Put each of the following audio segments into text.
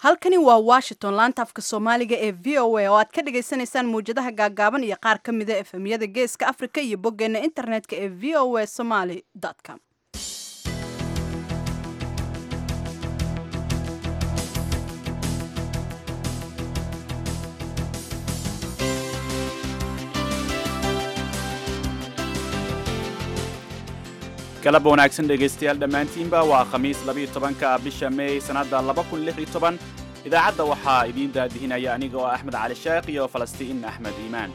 halkani waa washington laanta afka soomaaliga ee v o a oo aad ka dhagaysanaysaan mawjadaha gaagaaban iyo qaar ka mida efemyada geeska africa iyo boggeena internetka ee v o a somaly com galab wanaagsan dhegaystayaal dhammaantiinba waa khamiis labiiyo tobanka bisha meey sannadda laba kun lix iyo toban idaacadda waxaa idiin daadihinaya aniga oo axmed cali sheekh iyo falastiin axmed iimaan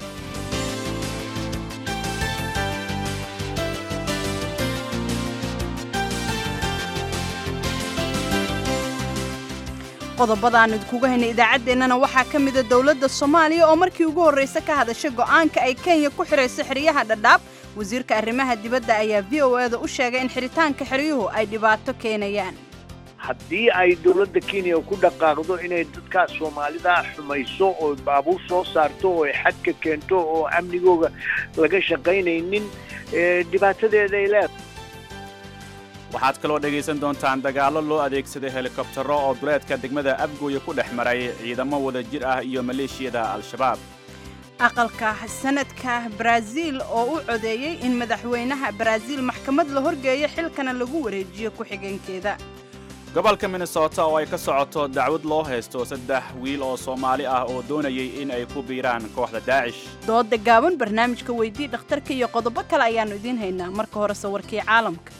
qodobada aan idinkuga haynay idaacaddeenana waxaa ka mida dowladda soomaaliya oo markii ugu horraysa ka hadashay go'aanka ay kenya ku xidhayso xeryaha dhadhaab wasiirka arrimaha dibadda ayaa v o eda u sheegay in xidhitaanka xeryuhu ay dhibaato keenayaan haddii ay dowladda kenya ku dhaqaaqdo inay dadkaa soomaalida xumayso oo baabuur soo saarto oo ay xadka keento oo amnigooga laga shaqaynaynin dhibaatadeeda ay leedahay waxaad kaloo dhegaysan doontaan dagaallo loo adeegsaday helikobtaro oo duleedka degmada abgooya ku dhex maray ciidamo wada jir ah iyo maleeshiyada al-shabaab aqalka sanadka baraaziil oo u codeeyey in madaxweynaha baraaziil maxkamad la horgeeyo xilkana lagu wareejiyo ku-xigeenkeeda gobolka minnesota oo ay ka socoto dacwad loo haysto saddex wiil oo soomaali ah oo doonayay in ay ku biiraan kooxda daacish dooda gaaban barnaamijka weydii dhakhtarka iyo qodobo kale ayaannu idiin haynaa marka hore sawirkii caalamka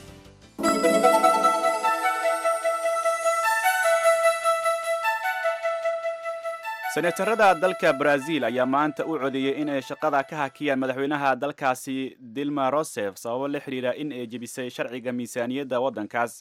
senetarada dalka baraaziil ayaa maanta u codeeyey in ay shaqada ka hakiyaan madaxweynaha dalkaasi dilma rosef sababo la xidhiira in ay jebisay sharciga miisaaniyadda waddankaas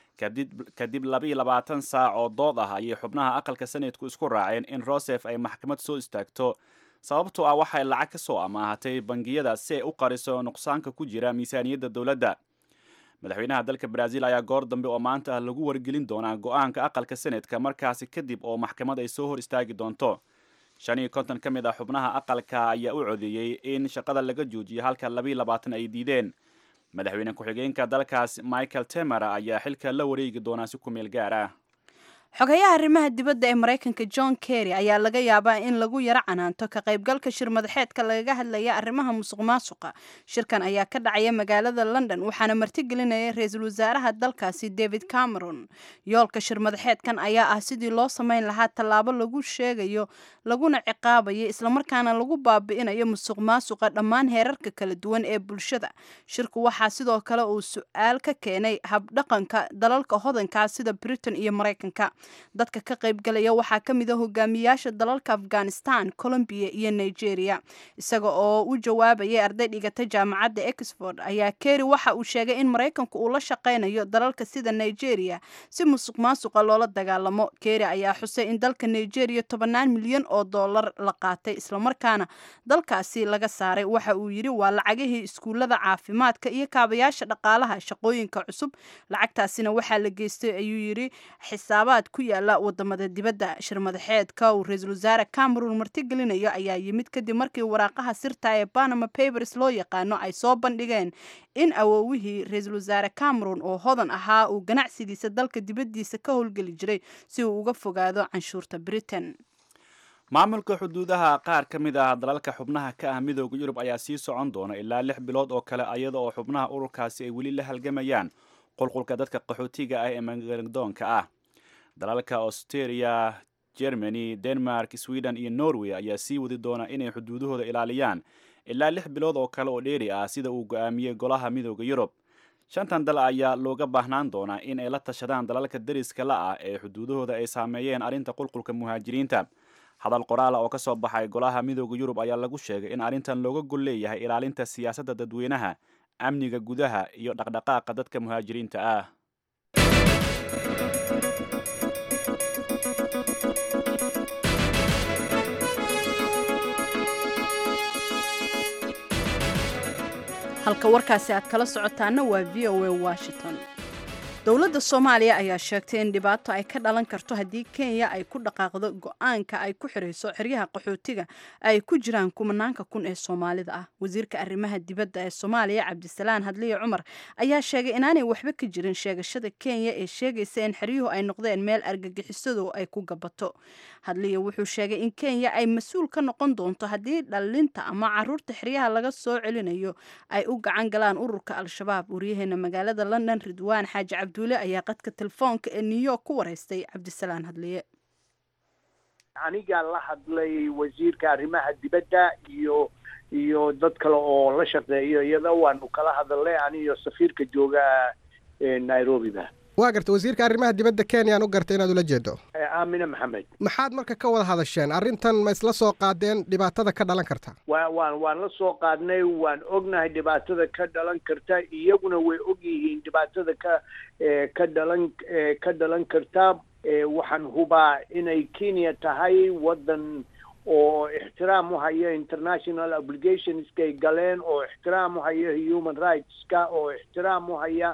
kadib labiiyo labaatan saac oo dood ah ayay xubnaha aqalka sanadku isku raaceen in rosef ay maxkamad soo istaagto sababtoo ah waxay lacag ka soo amaahatay bangiyada si ay u qariso nuqsaanka ku jira miisaaniyadda dowladda madaxweynaha dalka baraaziil ayaa goor dambe oo maanta ah lagu wargelin doonaa go-aanka aqalka senadka markaasi kadib oo maxkamad ay soo hor istaagi doonto shan iyo konton ka mid ah xubnaha aqalka ayaa u codeeyey in shaqada laga joojiyo halka labiiyo labaatan ay diideen madaxweyne ku-xigeenka dalkaas michael temer ayaa xilka la wareegi doonaa si ku meel gaar ah xogayaha arrimaha dibadda ee maraykanka john kerry ayaa laga yaabaa in lagu yaro canaanto ka qaybgalka shir madaxeedka lagaga hadlaya arrimaha musuq maasuqa shirkan ayaa ka dhacaya magaalada london waxaana martigelinaya ra-iisul wasaaraha dalkaasi david cameron yoolka shir madaxeedkan ayaa ah sidii loo samayn lahaa tallaabo lagu sheegayo laguna ciqaabayo islamarkaana lagu baabi'inayo musuq maasuqa dhammaan heerarka kala duwan ee bulshada shirku waxaa sidoo kale uu su-aal ka keenay habdhaqanka dalalka hodankaa sida britain iyo maraykanka dadka ka qaybgalaya waxaa ka mid a hogaamiyaasha dalalka afghanistan colombiya iyo nigeria isaga oo u jawaabayay arday dhigata jaamacadda exford ayaa kerry waxa uu sheegay in maraykanku uu la shaqaynayo dalalka sida nigeria si musuq maasuqa loola dagaalamo kerry ayaa xusay in dalka nigeria tobannaan milyan oo dollar la qaatay islamarkaana dalkaasi laga saaray waxa uu yidhi waa lacagihii iskuullada caafimaadka iyo kaabayaasha dhaqaalaha shaqooyinka cusub lacagtaasina waxaa la geystay ayuu yidhi xisaabaad ku yaala wadamada dibadda shir madaxeedka uu ra-iisul wasaare cameron martigelinayo ayaa yimid kadib markii waraaqaha sirta ee panama papers loo yaqaano ay soo bandhigeen in awoowihii ra-iisul wasaare cameron oo hodan ahaa uu ganacsigiisa dalka dibaddiisa ka howlgeli jiray si uu uga fogaado canshuurta britain maamulka xuduudaha qaar ka mid ah dalalka xubnaha ka ah midooda yurub ayaa sii socon doona ilaa lix bilood oo kale iyada oo xubnaha ururkaasi ay weli la halgamayaan qulqulka dadka qaxootiga ah ee magaladoonka ah dalalka australia germany denmark sweden iyo norway ayaa sii wadi doona inay xuduudahooda ilaaliyaan ilaa lix bilood oo kale oo dheeri ah sida uu go-aamiyey golaha midooda yurub shantan dal ayaa looga baahnaan doonaa in ay la tashadaan dalalka dariska la ah ee xuduudahooda ay saameeyeen arrinta qulqulka muhaajiriinta hadal qoraala oo ka soo baxay golaha midooda yurub ayaa lagu sheegay in arrintan looga gol leeyahay ilaalinta siyaasadda dadweynaha amniga gudaha iyo dhaqdhaqaaqa dadka muhaajiriinta ah halka warkaasi aad kala socotaana waa v o a washington dowladda soomaaliya ayaa sheegtay in dhibaato ay ka dhalan karto haddii kenya ay ku dhaqaaqdo go-aanka ay ku xirayso xeryaha qaxootiga ay ku jiraan kumanaanka kun ee soomaalida ah wasiirka arrimaha dibadda ee soomaaliya cabdisalaan hadliye cumar ayaa sheegay inaanay waxba ka jirin sheegashada kenya ee sheegaysa in xeryuhu ay noqdeen meel argagixisadu ay ku gabato hadliye wuxuu sheegay in kenya ay mas-uul ka noqon doonto haddii dhalinta ama caruurta xeryaha laga soo celinayo ay u gacan galaan ururka al-shabaab waryaheena magaalada london ridwaan xaaji cabduule ayaa qadka telefoonka ee new york ku wareystay cabdisalaan hadliye anigaa la hadlay wasiirka arrimaha dibadda iyo iyo dad kale oo la shaqeeyo iyada waanu kala hadalnay aniyo safiirka jooga nairobiba waa garta wasiirka arrimaha dibadda kenya aan u gartay inaad ula jeedo aamine maxamed maxaad marka ka wada hadasheen arrintan ma isla soo qaadeen dhibaatada ka dhalan karta wa waan waan la soo qaadnay waan ognahay dhibaatada ka dhalan karta iyaguna way og yihiin dhibaatada ka ka dhalan ka dhalan karta waxaan hubaa inay kenya tahay waddan oo ixtiraam u haya international obligationskay galeen oo ixtiraam u haya human rightska oo ixtiraam u haya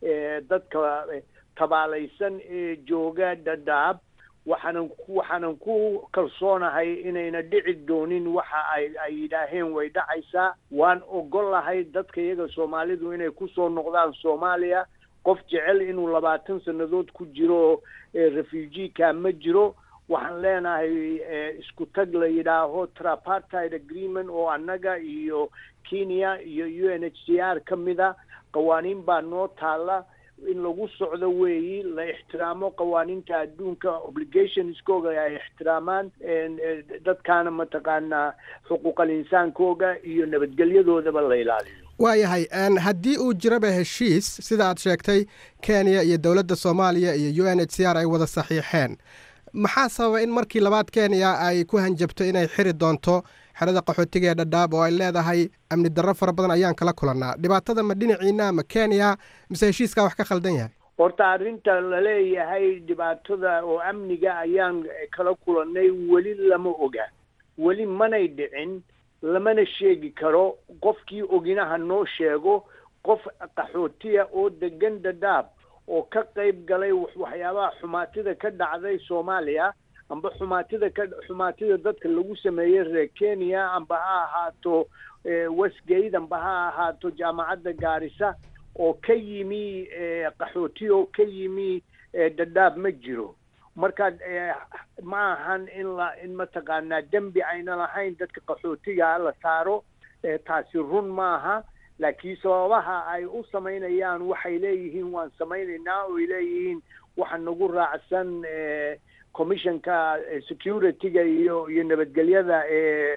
dadka tabaalaysan ee jooga dhadhaab waxaanan waxaanan ku kalsoonahay inayna dhici doonin waxa ay ay yidhaaheen way dhacaysaa waan ogolahay dadka iyaga soomaalidu inay kusoo noqdaan soomaaliya qof jecel inuu labaatan sannadood ku jiro refugika ma jiro waxaan leenahay isku tag la yidhaaho trapartide agreement oo annaga iyo kenya iyo u n h c r ka mida qawaaniin baa noo taalla in lagu socdo weeyi la ixtiraamo qawaaniinta adduunka obligationskooga ay ixtiraamaan dadkaana mataqaanaa xuquuqal insaankooga iyo nabadgelyadoodaba la ilaaliyo waayahay haddii uu jiraba heshiis sida aad sheegtay kenya iyo dowladda soomaaliya iyo u n h c r ay wada saxiixeen maxaa sababa in markii labaad kenya ay ku hanjabto inay xiri doonto xerada qaxootiga ee dhadhaab oo ay leedahay amni darro fara badan ayaan kala kulannaa dhibaatada ma dhinaciina ama kenya mise heshiiskaa wax ka khaldan yahay horta arrinta laleeyahay dhibaatada oo amniga ayaan kala kulannay weli lama oga weli manay dhicin lamana sheegi karo qofkii oginaha noo sheego qof qaxootiya oo degan dhadhaab oo ka qayb galay waxyaabaha xumaatida ka dhacday soomaaliya amba xumaatida ka xumaatida dadka lagu sameeyey reer kenya amba ha ahaato westgate amba ha ahaato jaamacadda gaarisa oo ka yimi qaxooti oo ka yimi dhadhaab ma jiro marka ma ahan in la in mataqaanaa dembi ayna lahayn dadka qaxootiga la saaro taasi run maaha laakiin sababaha ay u samaynayaan waxay leeyihiin waan samaynaynaa oy leeyihiin waxa nagu raacsan commissionka security-ga iyo iyo nabadgelyada ee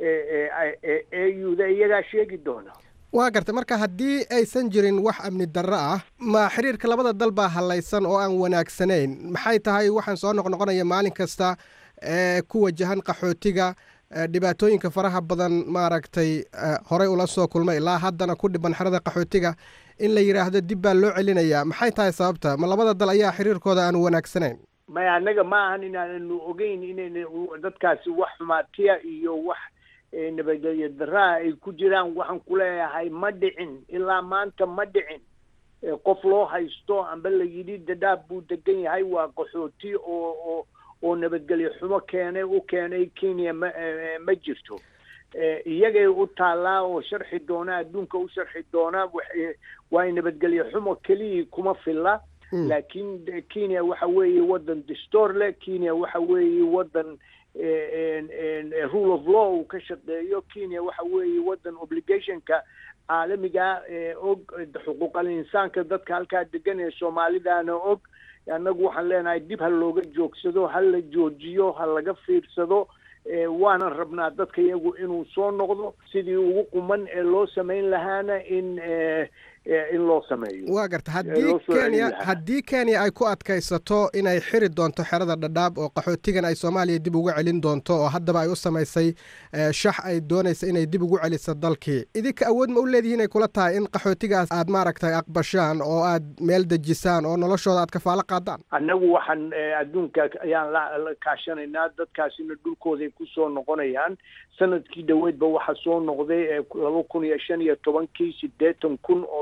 euda iyagaa sheegi doona waa gartay marka haddii aysan jirin wax amni darro ah ma xiriirka labada dal baa hallaysan oo aan wanaagsanayn maxay tahay waxaan soo noqnoqonaya maalin kasta ee ku wajahan qaxootiga dhibaatooyinka faraha badan maaragtay horey ula soo kulmay ilaa haddana ku dhiban xerada qaxootiga in la yidhaahdo dib baa loo celinayaa maxay tahay sababta ma labada dal ayaa xiriirkooda aan wanaagsanayn maya annaga ma ahan inaananu ogeyn inayna dadkaasi wax xumaatiya iyo wax nabadgelyo daraa ay ku jiraan waxaan ku leeyahay ma dhicin ilaa maanta ma dhicin qof loo haysto amba la yidhi dadaab buu degan yahay waa qaxooti oo oo oo nabadgelyo xumo keenay u keenay kenya ma ma jirto iyagay u taallaa oo sharxi doona adduunka u sharxi doona waa nabadgelyo xumo keliyii kuma filla laakiin kenya waxa weeye waddan distoor leh kenya waxa weeye waddan rule of law uu ka shaqeeyo kenya waxa weeye waddan obligationka caalamiga og xuquuqal insaanka dadka halkaa degan ee soomaalidaana og annagu waxaan leenahay dib ha looga joogsado ha la joojiyo ha laga fiirsado waanan rabnaa dadka iyagu inuu soo noqdo sidii ugu quman ee loo samayn lahaana in in loo sameeyo waa garta haddii kenya haddii kenya ay ku adkaysato inay xiri doonto xerada dhadhaab oo qaxootigan ay soomaaliya dib ugu celin doonto oo haddaba ay u samaysay shax ay doonaysa inay dib ugu celiso dalkii idinka awood ma u leedihiin ay kula tahay in qaxootigaas aad maaragtay aqbashaan oo aad meel dejisaan oo noloshooda aad kafaalo qaadaan annagu waxaan adduunka ayaan la kaashanaynaa dadkaasina dhulkooday kusoo noqonayaan sanadkii dhoweedba waxaa soo noqday laba kun iyo shan iyo tobankii siddeetan kun oo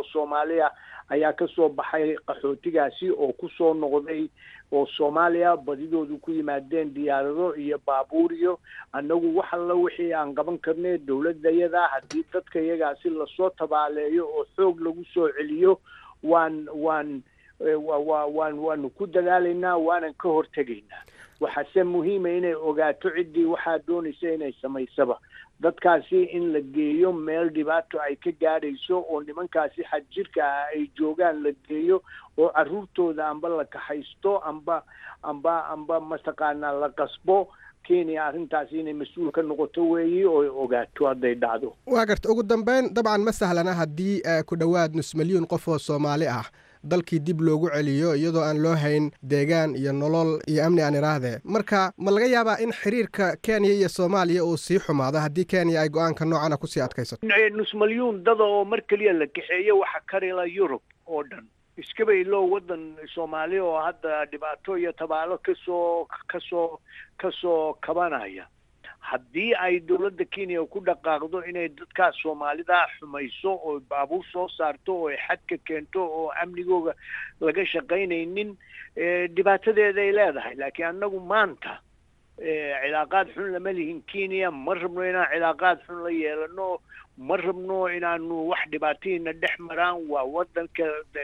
soomaaliya ayaa kasoo baxay qaxootigaasi oo kusoo noqday oo soomaaliya badidoodu ku yimaadeen diyaarado iyo baabuur iyo annagu wax alla wixii aan qaban karnay dowladayada haddii dadka iyagaasi lasoo tabaaleeyo oo xoog lagu soo celiyo waan waan wa waan waanu ku dadaalaynaa waanan ka hortegaynaa waxaase muhiima inay ogaato ciddii waxaa doonaysa inay samaysaba dadkaasi in la geeyo meel dhibaato ay ka gaadhayso oo nimankaasi xadjirka ah ay joogaan la geeyo oo carruurtooda amba la kaxaysto amba amba amba mataqaanaa la qasbo kenya arrintaasi inay mas-uul ka noqoto weeyi oo ogaato hadday dhacdo waa garta ugu dambeyn dabcan ma sahlana haddii ku dhowaad nus milyuun qof oo soomaali ah dalkii dib loogu celiyo iyadoo aan loo hayn deegaan iyo nolol iyo amni aan idhaahdee marka ma laga yaabaa in xiriirka kenya iyo soomaaliya uu sii xumaado haddii kenya ay go-aanka noocana kusii adkaysato nus milyuun dada oo mar keliya la kaxeeyo waxa karila yurub oo dhan iskaba iloo waddan soomaaliya oo hadda dhibaato iyo tabaalo kasoo kasoo kasoo kabanaya haddii ay dowladda kenya ku dhaqaaqdo inay dadkaas soomaalida xumayso oo baabuur soo saarto oo xadka keento oo amnigooga laga shaqaynaynin dhibaatadeeda ay leedahay laakiin annagu maanta cilaaqaad xun lama lihin kenya ma rabno inaan cilaaqaad xun la yeelano ma rabno inaanu wax dhibaatadiina dhex maraan waa wadanka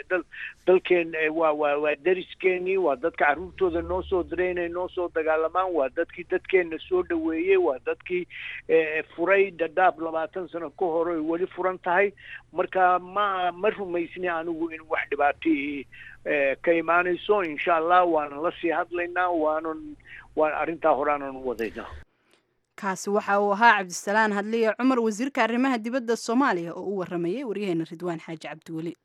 dalkeen waa waa waa dariskeenii waa dadka carruurtooda noo soo diray inay noo soo dagaalamaan waa dadkii dadkeenna soo dhaweeyey waa dadkii furay dadaab labaatan sano ka hor ay weli furan tahay marka ma ma rumaysni anigu in wax dhibaatii ka imaanayso insha allah waanan la sii hadlaynaa waanan waan arrintaa horaanan wadaynaa kaasi waxa uu ahaa cabdisalaan hadliye cumar wasiirka arrimaha dibadda soomaaliya oo u waramayay waryaheena ridwaan xaaji cabdiweli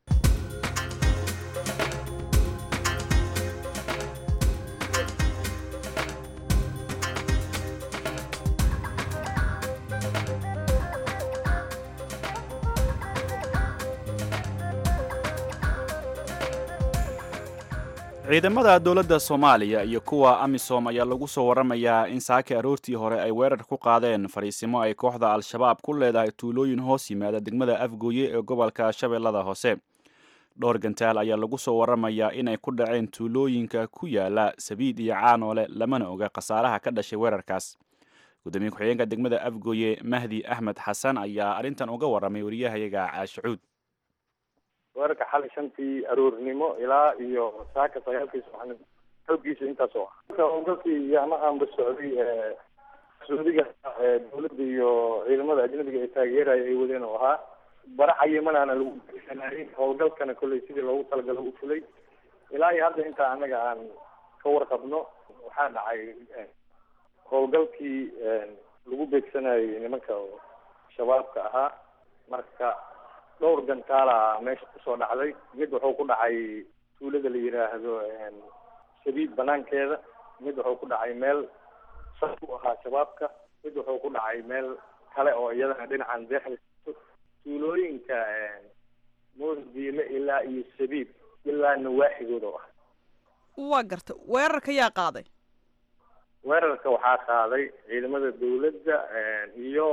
ciidamada dowladda soomaaliya iyo kuwa amisom ayaa lagu soo waramayaa in saaki aroortii hore ay weerar ku qaadeen fariisimo ay kooxda al-shabaab ku leedahay tuulooyin hoos yimaada degmada afgooye ee gobolka shabeellada hoose dhowr gantaal ayaa lagu soo waramayaa inay ku dhaceen tuulooyinka ku yaala sabiid iyo caanoole lamana oga khasaaraha ka dhashay weerarkaas gudoomiye ku-xigeenka degmada afgooye mahdi axmed xasan ayaa arrintan uga warramay wariyahayaga caashicuud weerarka xalay shantii aroornimo ilaa iyo saaka sagaalkii subaxnimo xooggiisa intaas oo ah dadkii yaamahanba socday sacuudiga dowladda iyo ciidamada ajnabiga ee taageeraya ay wadeen oo ahaa bara cayimanaana lagu beegsanayay howlgalkana kolley sidii loogu talagalo u fulay ilaa iyo hadda intaa annaga aan ka warqabno waxaa dhacay howlgalkii lagu beegsanayay nimanka shabaabka ahaa marka dhowr gantaala meesha kusoo dhacday mid wuxuu ku dhacay tuulada la yidhaahdo sabiid banaankeeda mid wuxuu ku dhacay meel sar u ahaa shabaabka mid wuxuu ku dhacay meel kale oo iyadana dhinacan deexda tuulooyinka moosdiile ilaa iyo sabiib ilaa nawaaxigooda ah waa garta weerarka yaa qaaday weerarka waxaa qaaday ciidamada dawladda iyo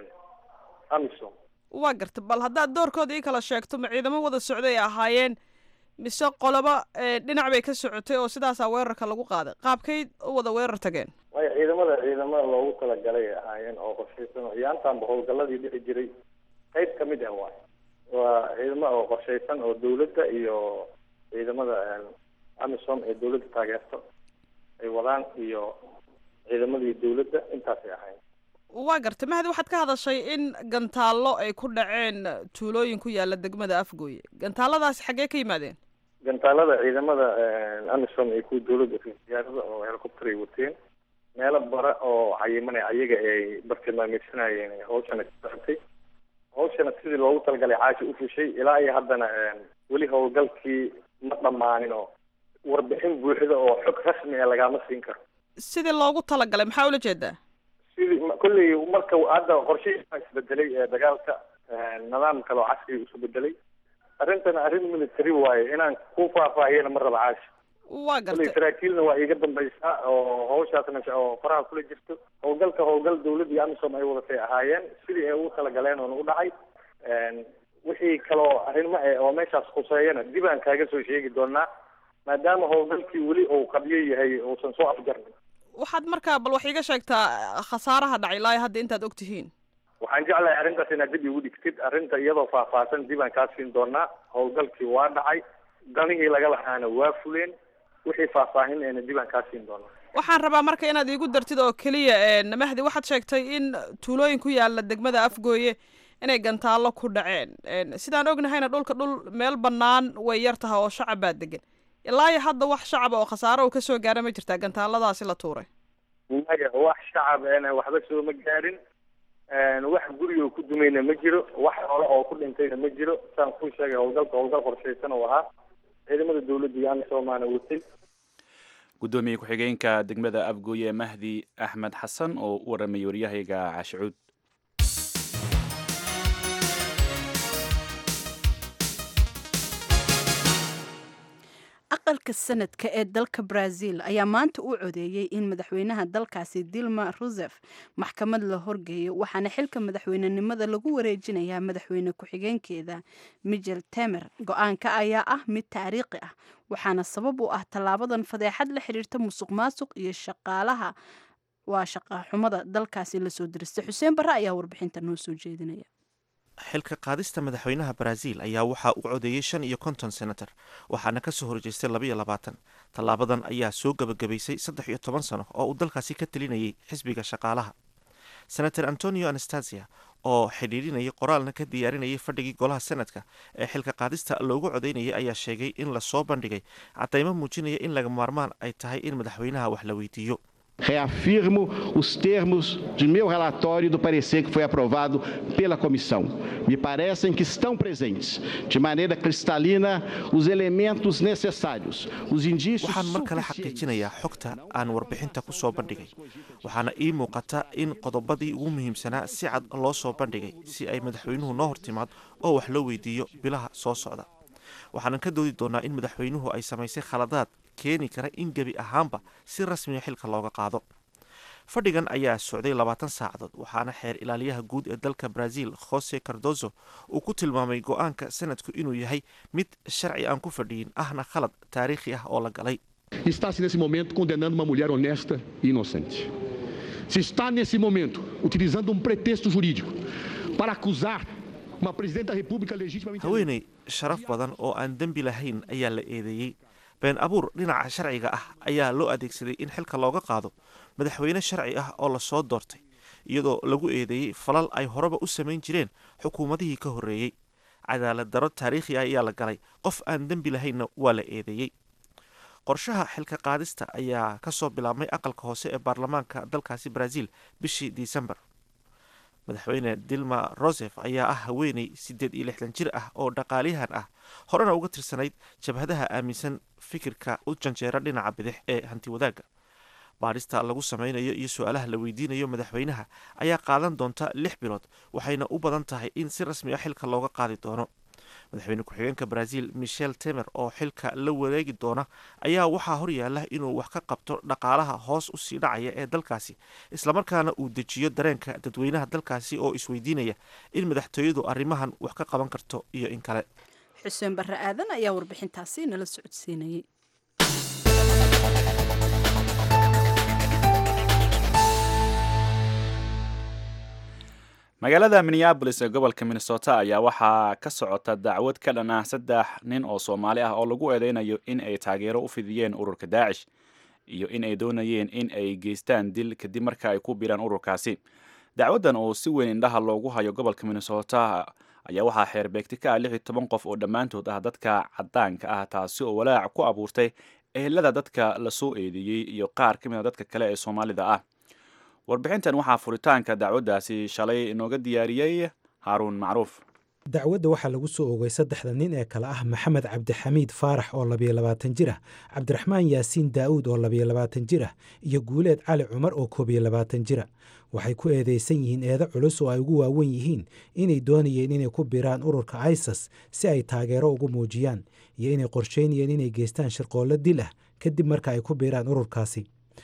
amisom waa garta bal haddaad doorkooda ii kala sheegto ma ciidamo wada socday ay ahaayeen mise qoloba dhinac bay ka socotay oo sidaasaa weerarka lagu qaaday qaabkay u wada weerar tageen waayo ciidamada ciidamada loogu talagalay ay ahaayeen oo qorshaysan oo iyaantaanba howlgaladii dhici jiray qayb ka mid ah waay waa ciidamo oo qorshaysan oo dawladda iyo ciidamada amisom ee dawladda taageerto ay wadaan iyo ciidamadii dawladda intaasay ahayn waa garta mahdi waxaad ka hadashay in gantaallo ay ku dhaceen tuulooyin ku yaala degmada afgooye gantaaladaasi xaggee ka yimaadeen gantaalada ciidamada amisom iyo kuwa dawladda diyaarada oo helicopter ay wateen meelo bara oo cayimane ayaga ay bartilmaameysanayeen hawshana ka socotay hawshana sidii loogu talagalay caashi u fushay ilaa iyo haddana weli howlgalkii ma dhammaanin oo warbixin buuxda oo xog rasmi ah lagama siin karo sidii loogu talagalay maxaa ula jeedaa sidii kolley marka hadda qorshihii isbedelay ee dagaalka nidaam kale oo casriga isu bedelay arrintana arrin military waaye inaan ku faahfaahiyana ma raba caashi waa kolley garta saraakiilna waa iiga dambaysaa oo hawshaasna oo faraha kula jirto howlgalka howlgal dawladda iyo amisom ay wadatay ahaayeen sidii ay ugu talagaleen oona u dhacay wixii kaloo arrimo eh oo meeshaas khuseeyana dib aan kaaga soo sheegi doonaa maadaama howlgalkii weli uu qabyo yahay uusan soo afjarnin waxaad markaa bal wax iiga sheegtaa khasaaraha dhacay ilaa hadda intaad og tihiin waxaan jeclahay arrintaas inaad dib igu dhigtid arrinta iyadoo faahfaahsan dib aan kaa siin doonaa howlgalkii waa dhacay danihii laga lahaana waa fuleen wixii faahfaahin eena dib aan kaa siin doonaa waxaan rabaa marka inaad iigu dartid oo keliya mahdi waxaad sheegtay in tuulooyin ku yaala degmada afgooye inay gantaallo ku dhaceen sidaan ognahayna dhulka dhul meel bannaan way yar tahay oo shacab baa degan ilaa iyo hadda wax shacaba oo khasaaro uu kasoo gaara ma jirtaa gantaaladaasi la tuuray maya wax shacab eena waxba sooma gaarin wax guriga ku dumayna ma jiro wax xoolo oo ku dhintayna ma jiro saan kuu sheegay howlgalka howlgal qorshaysan oo ahaa ciidamada dawladda iyo amisomaana watay guddoomiye ku-xigeenka degmada afgooye mahdi axmed xasan oo u waramayay waryahayga cashucuud aqalka sanadka ee dalka brazil ayaa maanta u codeeyey in madaxweynaha dalkaasi dilma rusef maxkamad la horgeeyo waxaana xilka madaxweynenimada lagu wareejinayaa madaxweyne ku-xigeenkeeda michel temer go-aanka ayaa ah mid taariikhi ah waxaana sabab u ah tallaabadan fadeexad la xiriirta musuq maasuq iyo shaqaalaha waa shaqaxumada dalkaasi lasoo diristay xuseen barre ayaa warbixinta noo soo jeedinaya xilka qaadista madaxweynaha baraaziil ayaa waxaa u codeeyey shan iyo konton senator waxaana ka soo horjeestay labaiyo labaatan tallaabadan ayaa soo gebagabaysay saddex iyo toban sano oo uu dalkaasi ka telinayay xisbiga shaqaalaha senator antonio anastasia oo xidhiidhinayay qoraalna ka diyaarinayay fadhigii golaha senadka ee xilka qaadista loogu codeynayay ayaa sheegay in lasoo bandhigay cadaymo muujinaya in laga maarmaan ay tahay in madaxweynaha wax la weydiiyo Reafirmo os termos de meu relatório e do parecer que foi aprovado pela comissão. Me parecem que estão presentes, de maneira cristalina, os elementos necessários, os indícios waxaan mar kale xaqiijinayaa xogta aan warbixinta ku soo bandhigay waxaana ii muuqata in qodobadii ugu muhiimsanaa si cad loo soo bandhigay si ay madaxweynuhu noo hortimaad oo wax loo weydiiyo bilaha soo socda waxaanan ka doodi doonaa in madaxweynuhu ay samaysay khaladaad keeni kara in gebi ahaanba si rasmiya xilka looga qaado fadhigan ayaa socday labaatan saacadood waxaana xeer ilaaliyaha guud ee dalka brazil jose cardozo uu ku tilmaamay go-aanka sanadku inuu yahay mid sharci aan ku fadhiyin ahna khalad taariikhi ah oo la galay Está-se nesse momento condenando uma mulher honesta e inocente. Se está nesse momento utilizando um pretexto jurídico para acusar uma presidente da República legitimamente haweeney sharaf badan oo aan dembi lahayn ayaa la eedeeyey been abuur dhinaca sharciga ah ayaa loo adeegsaday in xilka looga qaado madaxweyne sharci ah oo lasoo doortay iyadoo lagu eedeeyey falal ay horeba u samayn jireen xukuumadihii ka horreeyey cadaalad daro taariikhi ah ayaa la galay qof aan dembi lahaynna waa la eedeeyey qorshaha xilka qaadista ayaa kasoo bilaabmay aqalka hoose ee baarlamaanka dalkaasi brazil bishii disembar madaxweyne dilma rosef ayaa ah haweeney siddeed iyo lixdan jir ah oo dhaqaaliyahan ah horena uga tirsanayd jabhadaha aaminsan fikirka u janjeera dhinaca bidix ee hanti wadaagga baadhista lagu sameynayo iyo su-aalaha la weydiinayo madaxweynaha ayaa qaadan doonta lix bilood waxayna u badan tahay in si rasmi ah xilka looga qaadi doono madaxweyne ku-xigeenka brazil michel temer oo xilka la wareegi doona ayaa waxaa horyaala inuu wax ka qabto dhaqaalaha hoos usii dhacaya ee dalkaasi islamarkaana uu dejiyo dareenka dadweynaha dalkaasi oo isweydiinaya in madaxtooyadu arrimahan wax ka qaban karto iyo in kale xuseen barre aadan ayaa warbixintaasi nala socodsiinayay magaalada minneabolis ee gobolka minnesota ayaa waxaa ka socota dacwad ka dhan ah saddex nin oo soomaali ah oo lagu eedeynayo in ay taageero u fidiyeen ururka daacish iyo in ay doonayeen in ay geystaan dil kadib marka ay ku biiraan ururkaasi dacwaddan oo si weyn indhaha loogu hayo gobolka minnesota ayaa waxaa xeerbeegti ka ah lix iyo toban qof oo dhammaantood ah dadka caddaanka ah taasi oo walaac ku abuurtay ehelada dadka lasoo eedeeyey iyo qaar ka mid a dadka kale ee soomaalida ah warbixintan waxaa furitaanka dacwaddaasi shalay inooga diyaariyey haaruun macruuf dacwadda waxaa lagu soo oogay saddexda nin ee kale ah maxamed cabdixamiid faarax oo labiyo labaatan jir ah cabdiraxmaan yaasiin daa'uud oo labiyo labaatan jir ah iyo guuleed cali cumar oo koobiyo labaatan jira waxay ku eedeysan yihiin eedo culus oo ay ugu waawen yihiin inay doonayeen inay ku biraan ururka isas si ay taageero ugu muujiyaan iyo inay qorsheynayeen inay geystaan shirqoollo dil ah kadib marka ay ku biiraan ururkaasi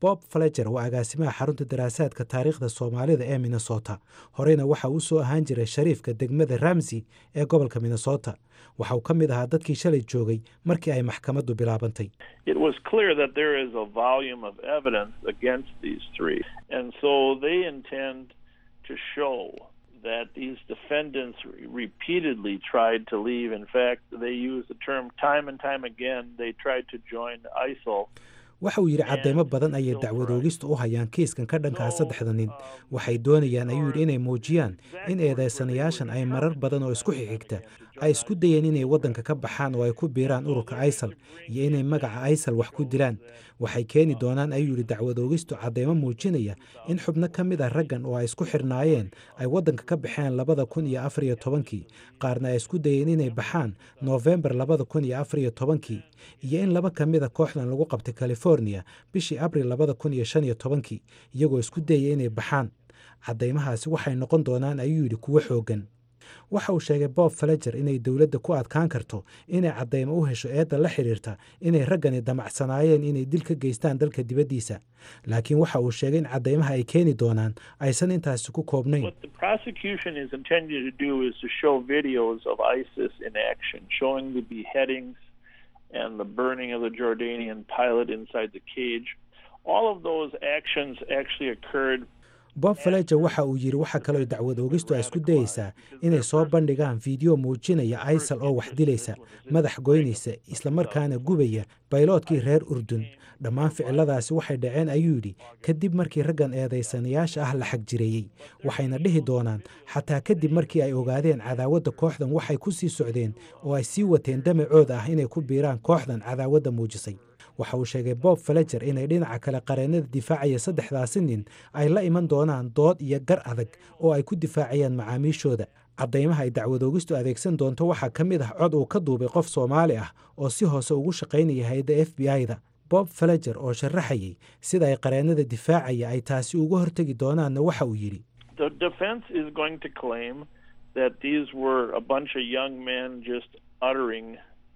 bob faleger waa agaasimaha xarunta daraasaadka taariikhda soomaalida ee minnesota horeyna waxa uu soo ahaan jiray shariifka degmada ramsey ee gobolka minnesota waxa uu ka mid ahaa dadkii shalay joogay markii ay maxkamaddu bilaabantay it was clear that there is a volume of evidence against these three. And so they intend to show that these defendants repeatedly tried to leave. In fact, they used the term time and time again. They tried to join ISIL. waxa uu yidhi cadeymo badan ayay dacwadoogista u hayaan kiiskan ka dhankaa saddexda nin waxay doonayaan ayuu yidhi inay muujiyaan in eedaysanayaashan ay marar badan oo isku xigxigta ay isku dayeen inay waddanka ka baxaan oo ay ku biiraan ururka aysal iyo inay magaca aysal wax ku dilaan waxay keeni doonaan ayuu yidhi dacwadoogistu cadeymo muujinaya in xubno ka mid ah raggan oo ay isku xirnaayeen ay waddanka ka baxeen labada kun iyo afar iyo tobankii qaarna ay isku dayeen inay baxaan noofembar labada kun iyo afar iyo tobankii iyo in laba ka mid a kooxdan lagu qabtay california bishii abril labada kun iyo shan iyo tobankii iyagoo isku dayaya inay baxaan caddaymahaasi waxay noqon doonaan ayuu yidhi kuwo xooggan waxa uu sheegay bob faleger inay dowladda ku adkaan karto inay caddaymo u hesho eedda la xidhiirta inay raggani damacsanaayeen inay dil ka geystaan dalka dibaddiisa laakiin waxa uu sheegay in caddaymaha ay keeni doonaan aysan intaasi ku koobnayn What the prosecution is intending to do is to show videos of ISIS in action, showing the beheadings and the burning of the Jordanian pilot inside the cage. All of those actions actually occurred bob faleger waxa uu yidhi waxa kaloo dacwad oogistu ay isku dayeysaa inay soo bandhigaan fiideo muujinaya aysal oo wax dilaysa madax goynaysa islamarkaana gubaya bayloodkii reer urdun dhammaan ficiladaasi waxay dhaceen ayuu yidhi kadib markii raggan eedaysanayaasha ah la xagjireeyey waxayna dhihi doonaan xataa kadib markii ay ogaadeen cadaawadda kooxdan waxay ku sii socdeen oo ay sii wateen damacooda ah inay ku biiraan kooxdan cadaawadda muujisay waxa uu sheegay bob faleger inay dhinaca kale qareennada difaacaya saddexdaasi nin ay la iman doonaan dood iyo gar adag oo ay ku difaacayaan macaamiishooda caddaymaha ay dacwadoogistu adeegsan doonto waxaa ka mid ah cod uu ka duubay qof soomaali ah oo si hoose ugu shaqaynaya hay-adda f b i-da bob faleger oo sharaxayay sida ay qareennada difaacaya ay taasi uga hortegi doonaanna waxa uu yidhi the defense is going to claim that these were a bunch of young men just uttering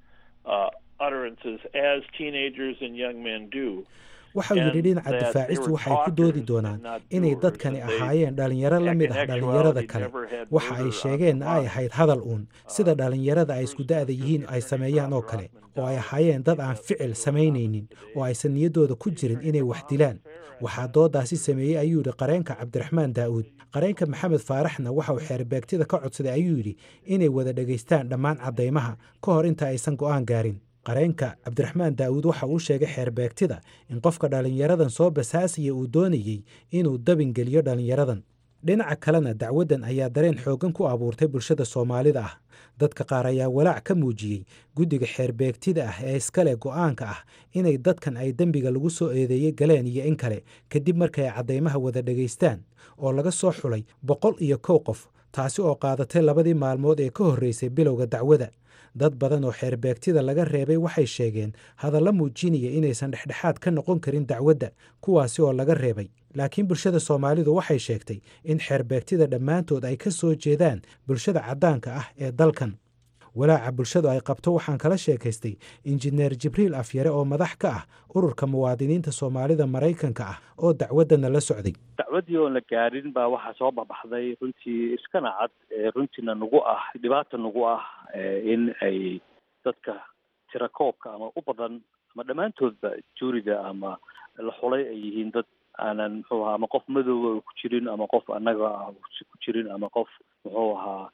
uh, utterances as teenagers and young men do. waxa uu yidhi dhinaca And that difaacistu they were waxay ku doodi talkers doonaan and not inay doers, dadkani and they- ahaayeen dhalinyaro la mid ah in dhalinyarada actuality kale never had waxa ay murder on sheegeenna the ay mind. ahayd hadal uun sida dhalinyarada ay isku da'da yihiin ay sameeyaan oo kale oo ay ahaayeen dad aan ficil samaynaynin oo aysan niyaddooda ku jirin inay wax dilaan waxaa doodaasi sameeyey ayuu yidhi qareenka cabdiraxmaan daa'uud qareenka maxamed faaraxna waxa uu xeerbeegtida ka codsaday ayuu yidhi inay wada dhegaystaan dhammaan caddaymaha ka hor inta aysan go'aan gaarin qareenka cabdiraxmaan daa'uud waxa uu sheegay xeerbeegtida in qofka dhallinyaradan soo basaasaya uu doonayey inuu dabingeliyo dhallinyaradan dhinaca kalena dacwaddan ayaa dareen xooggan ku abuurtay bulshada soomaalida ah dadka qaar ayaa walaac ka muujiyey guddiga xeerbeegtida ah ee iskale go'aanka ah inay dadkan ay dembiga lagu soo eedeeyey galeen iyo in kale kadib markay caddaymaha wada dhegaystaan oo laga soo xulay boqol iyo kow qof taasi oo qaadatay labadii maalmood ee ka horreysay bilowga dacwada dad badan oo xeerbeegtida laga reebay waxay sheegeen hadalla muujinaya inaysan dhexdhexaad ka noqon karin dacwadda kuwaasi oo laga reebay laakiin bulshada soomaalidu waxay sheegtay in xeerbeegtida dhammaantood ay ka soo jeedaan bulshada caddaanka ah ee dalkan walaaca bulshadu ay qabto waxaan kala sheekaystay injineer jibriil afyare oo madax ka ah ururka muwaadiniinta soomaalida maraykanka ah oo dacwaddana la socday dacwadii oon la gaarin baa waxaa soo baxbaxday runtii iskana cad ee runtiina nagu ah dhibaata nagu ah ee in ay dadka tirakoobka ama u badan ama dhammaantoodba juuriga ama la xulay ay yihiin dad aanan muxuu ahaa ama qof madooba ku jirin ama qof annaga ah ku jirin ama qof muxuu ahaa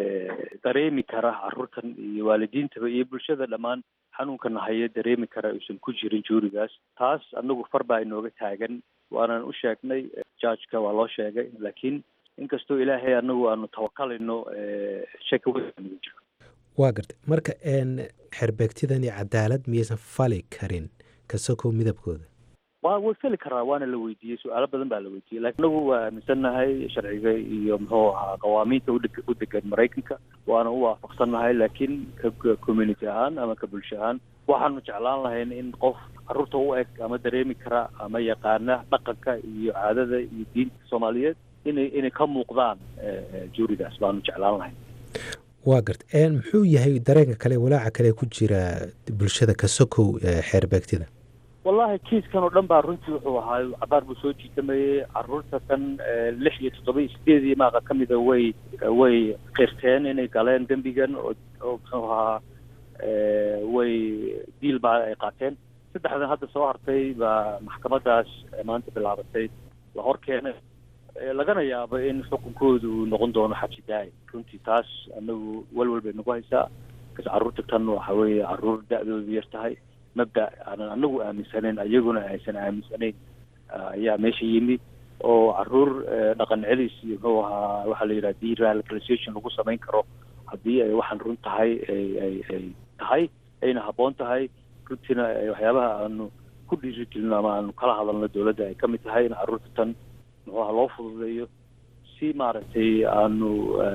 dareemi kara carruurtan iyo waalidiintaba iyo bulshada dhammaan xanuunkana haya dareemi kara uusan ku jirin juurigaas taas anagu far baa inooga taagan waanan u sheegnay judgeka waa loo sheegay laakiin inkastoo ilaahay anagu aanu tawakalino shaki weyn nagu jiro waa gartay marka n xerbeegtidani cadaalad miyaysan fali karin kasokow midabkooda waa way feli karaa waana la weydiiyey su-aalo badan baa la weydiiyey lakin anagu waa aaminsannahay sharciga iyo muxuu ahaa qawaamiinta udeg u degan maraykanka waana u waafaqsannahay laakiin ka community ahaan ama ka bulsho ahaan waxaanu jeclaan lahayn in qof carruurta u eg ama dareemi kara ama yaqaana dhaqanka iyo caadada iyo diinta soomaaliyeed inay inay ka muuqdaan juurigaas baanu jeclaan lahayn waa garta muxuu yahay dareenka kale walaaca kale ku jira bulshada kasokow xeerbeegtida wallahi kiiskan oo dhan baa runtii wuxuu ahaa cabaar buu soo jiitamayey caruurta kan lix iyo toddoba iyo sideedii maaqa ka mida way way qirteen inay galeen dembigan oo oo muxuu ahaa way diil baa ay qaateen saddexdan hadda soo hartay baa maxkamadaas maanta bilaabatay la hor keenay lagana yaabo in xukunkoodu uu noqon doono xabsi daa'im runtii taas anagu walwal bay nagu haysaa kas carruurta tan waxa weeye carruur da-doodu yar tahay mabda aanan anagu aaminsanayn ayaguna aysan aaminsanayn ayaa meesha yimi oo caruur dhaqan celis iyo muxuu ahaa waxaa la yidhaha deradicalization lagu samayn karo haddii ay waxaan run tahay ay ay ay tahay ayna habboon tahay runtiina waxyaabaha aanu ku dhiirigelino ama aanu kala hadalno dowladda ay ka mid tahay in carruurta tan muxuu aha loo fududeeyo si maaragtay aanu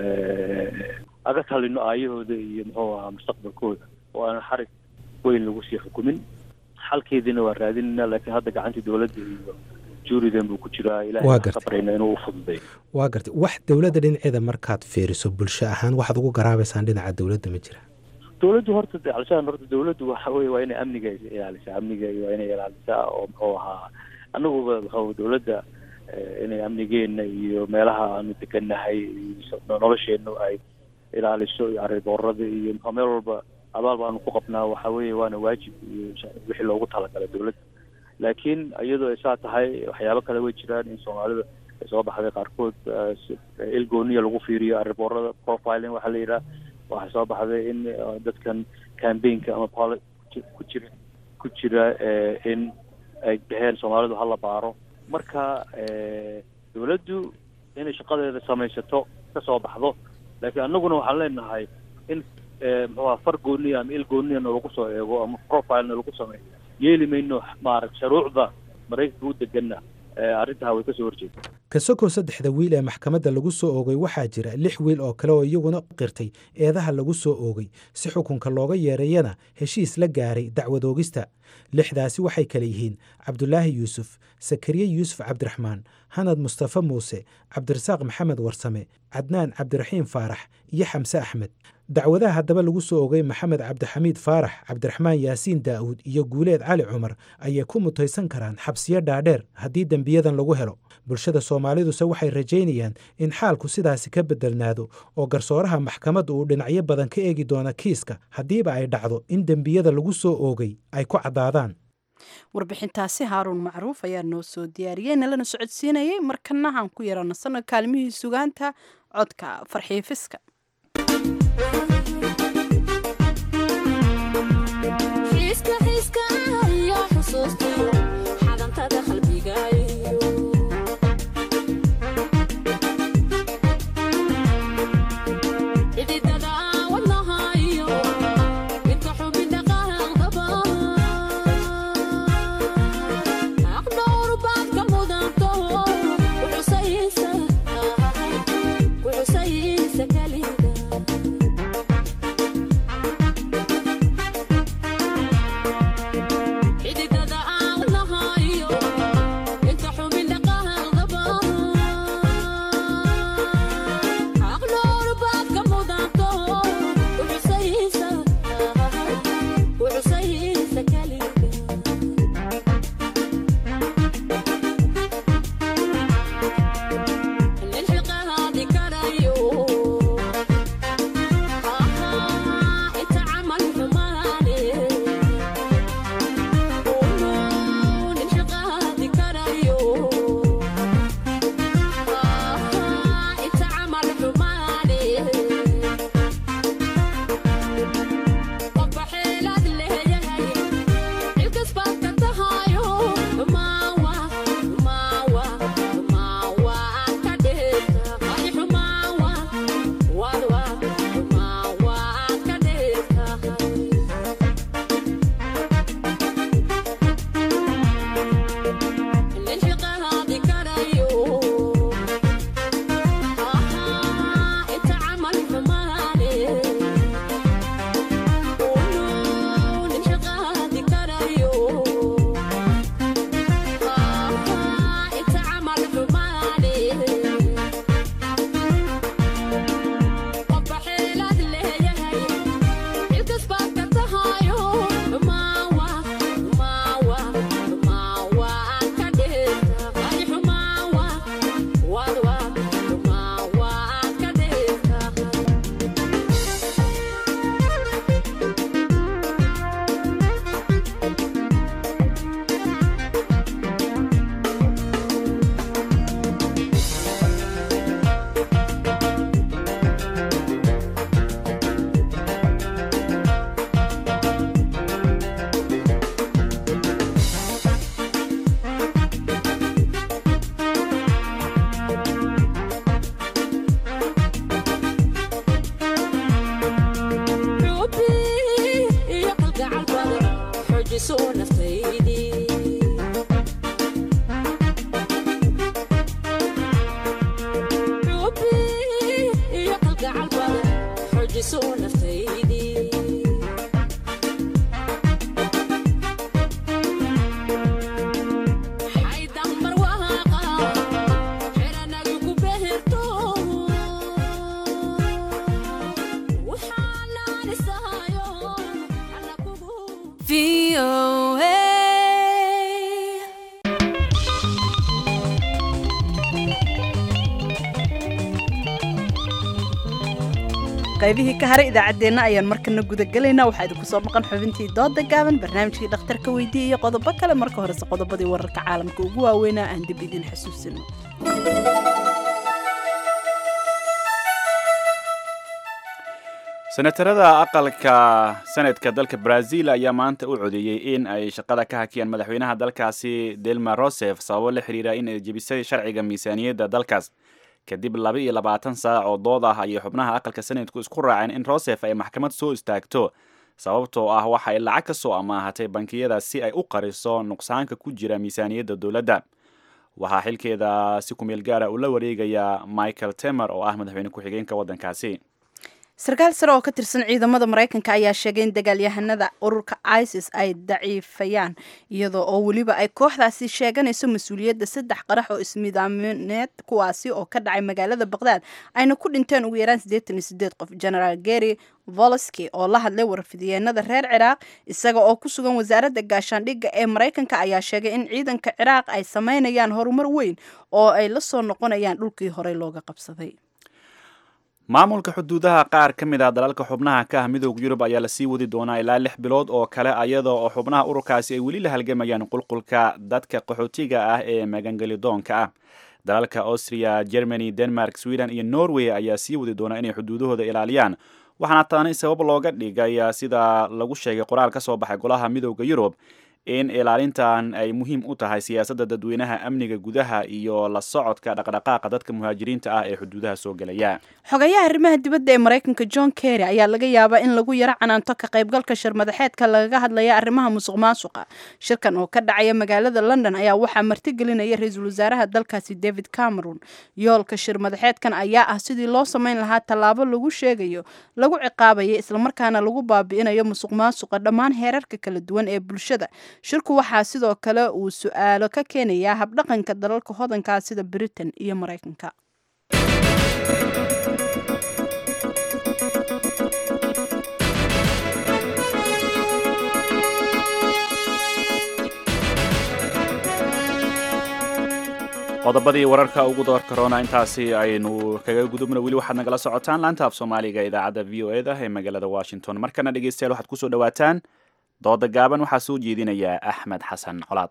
aga talino aayahooda iyo muxuu ahaa mustaqbalkooda oo aan xarig weyn lagu sii xukumin xalkeediina waa raadinayna laakiin hadda gacantii dowladda iyo juuridan buu ku jiraa ilahay ka barayna inuu ufududeeyo waa gartay wax dowladda dhinaceeda markaad fiiriso bulsho ahaan waxaad ugu garaabaysaan dhinaca dowladda ma jira dowladdu horta alshaan horta dowladdu waxa weye waa inay amniga ilaalisaa amniga waa inay ilaalisaa oo muxuu ahaa anaguba muxuu dowladda inay amnigeena iyo meelaha aanu degannahay nolosheenu ay ilaaliso iyo arriboorada iyo muxuu meel walba abaal baanu ku qabnaa waxa weeye waana waajib iyo wixii loogu talagalay dowladda laakiin iyadoo ay saa tahay waxyaabo kale way jiraan in soomaalida ay soo baxday qaarkood ilgooniya lagu fiiriyo arriboorada profiling waxaa la yidhaha waxaa soo baxday in dadkan cambaynka ama poli ku jira ku jira in ay dhaheen soomaalidu hala baaro marka dowladdu inay shaqadeeda samaysato ka soo baxdo laakiin annaguna waxaan leenahay in muxuuha far gooniya ama il gooniyana lagu soo eego ama profilena lagu sameeyo yeeli mayno maarag shuruucda maraykanka u deganna arrintaa way kasoo horjeeda kasokoo saddexda wiil ee maxkamadda lagu soo oogay waxaa jira lix wiil oo kale oo iyaguna qirtay eedaha lagu soo oogay si xukunka looga yeereeyana heshiis la gaaray dacwad oogista lixdaasi waxay kale yihiin cabdulaahi yuusuf sakariye yuusuf cabdiraxmaan hanad mustafe muuse cabdirasaaq maxamed warsame cadnaan cabdiraxiim faarax iyo xamse axmed dacwadaha haddaba lagu soo ogay maxamed cabdixamiid faarax cabdiraxmaan yaasiin daa'uud iyo guuleed cali cumar ayay ku mutaysan karaan xabsiyo dhaadheer haddii dembiyadan lagu helo bulshada soomaaliduse waxay rajaynayaan in xaalku sidaasi ka bedelnaado oo garsooraha maxkamadda uu dhinacyo badan ka eegi doona kiiska haddiiba ay dhacdo in dembiyada lagu soo oogay ay ku caddaadaan warbixintaasi haaruun macruuf ayaa noo soo diyaariyey nalana socodsiinayay markanahan ku yarano sanad kaalmihii sugaanta codka farxiifiska Kali xujiso naftaydii xubi iyo kalgacal badan xujiso naftaydii xaydambar waaqa xeranagu ku beherto waxaanaan isahayo alla kugu qaybihii ka haray idaacaddeenna ayaan markana gudagelaynaa waxaa idinku soo maqan xubintii dooda gaaban barnaamijkii dhakhtarka weydiiya iyo qodobo kale marka horese qodobadii wararka caalamka ugu waaweynaa aan dib idin xasuusino senatarada aqalka senadka dalka brazil ayaa maanta u codeeyey in ay shaqada ka hakiyaan madaxweynaha dalkaasi dilma rosef sababo la xiriira in ay jebisay sharciga miisaaniyadda dalkaas kadib laba iyo labaatan saac oo dood ah ayay xubnaha aqalka senadku isku raaceen in rosef ay maxkamad soo istaagto sababtoo ah waxa ay lacag ka soo amaahatay bankiyada si ay u qariso nuqsaanka ku jira miisaaniyadda dowladda waxaa xilkeeda si kumeel gaara ula wareegaya michael temer oo ah madaxweyne ku-xigeenka waddankaasi sarkaal sare oo ka tirsan ciidamada maraykanka ayaa sheegay in dagaalyahanada ururka isis ay daciifayaan iyadoo oo weliba ay kooxdaasi sheeganayso mas-uuliyadda saddex qarax oo ismidaamineed kuwaasi oo ka dhacay magaalada baqdaad ayna ku dhinteen ugu yaraan siddeetan iyo sideed qof generaal gary voloski oo la hadlay warfidiyeenada reer ciraaq isaga oo ku sugan wasaaradda gaashaandhigga ee maraykanka ayaa sheegay in ciidanka ciraaq ay sameynayaan horumar weyn oo ay la soo noqonayaan dhulkii horey looga qabsaday maamulka xuduudaha qaar ka mid ah dalalka xubnaha ka ah midooda yurub ayaa lasii wadi doonaa ilaa lix bilood oo kale iyada oo xubnaha ururkaasi ay weli la halgamayaan qulqulka dadka qaxootiga ah ee magangelidoonka ah dalalka austria germany denmark sweden iyo norway ayaa sii wadi doonaa inay xuduudahooda ilaaliyaan waxaana taani sabab looga dhigay sida lagu sheegay qoraal ka soo baxay golaha midooda yurub in ilaalintan ay muhiim u tahay siyaasadda dadweynaha amniga gudaha iyo la socodka dhaqdhaqaaqa dadka muhaajiriinta ah ee xuduudaha soo gelaya xogayaha arrimaha dibadda ee maraykanka john kerry ayaa laga yaabaa in lagu yaro canaanto ka qaybgalka shir madaxeedka lagaga hadlaya arrimaha musuq maasuqa shirkan oo ka dhacaya magaalada london ayaa waxaa martigelinaya ra-iisul wasaaraha dalkaasi david cameron yoolka shir madaxeedkan ayaa ah sidii loo samayn lahaa tallaabo lagu sheegayo lagu ciqaabayo islamarkaana lagu baabi'inayo musuq maasuqa dhammaan heerarka kala duwan ee bulshada shirku waxaa sidoo kale uu su-aalo ka keenayaa habdhaqanka dalalka hodankaa sida britain iyo maraykanka qodobadii wararka ugu doorka roona intaasi aynu kaga gudubno weli waxaad nagala socotaan laanta af soomaaliga idaacadda v o e da ee magaalada washington markana dhegeystayaal waxaad kusoo dhawaataan dooda gaaban waxaa soo jeedinaya axmed xasan colaad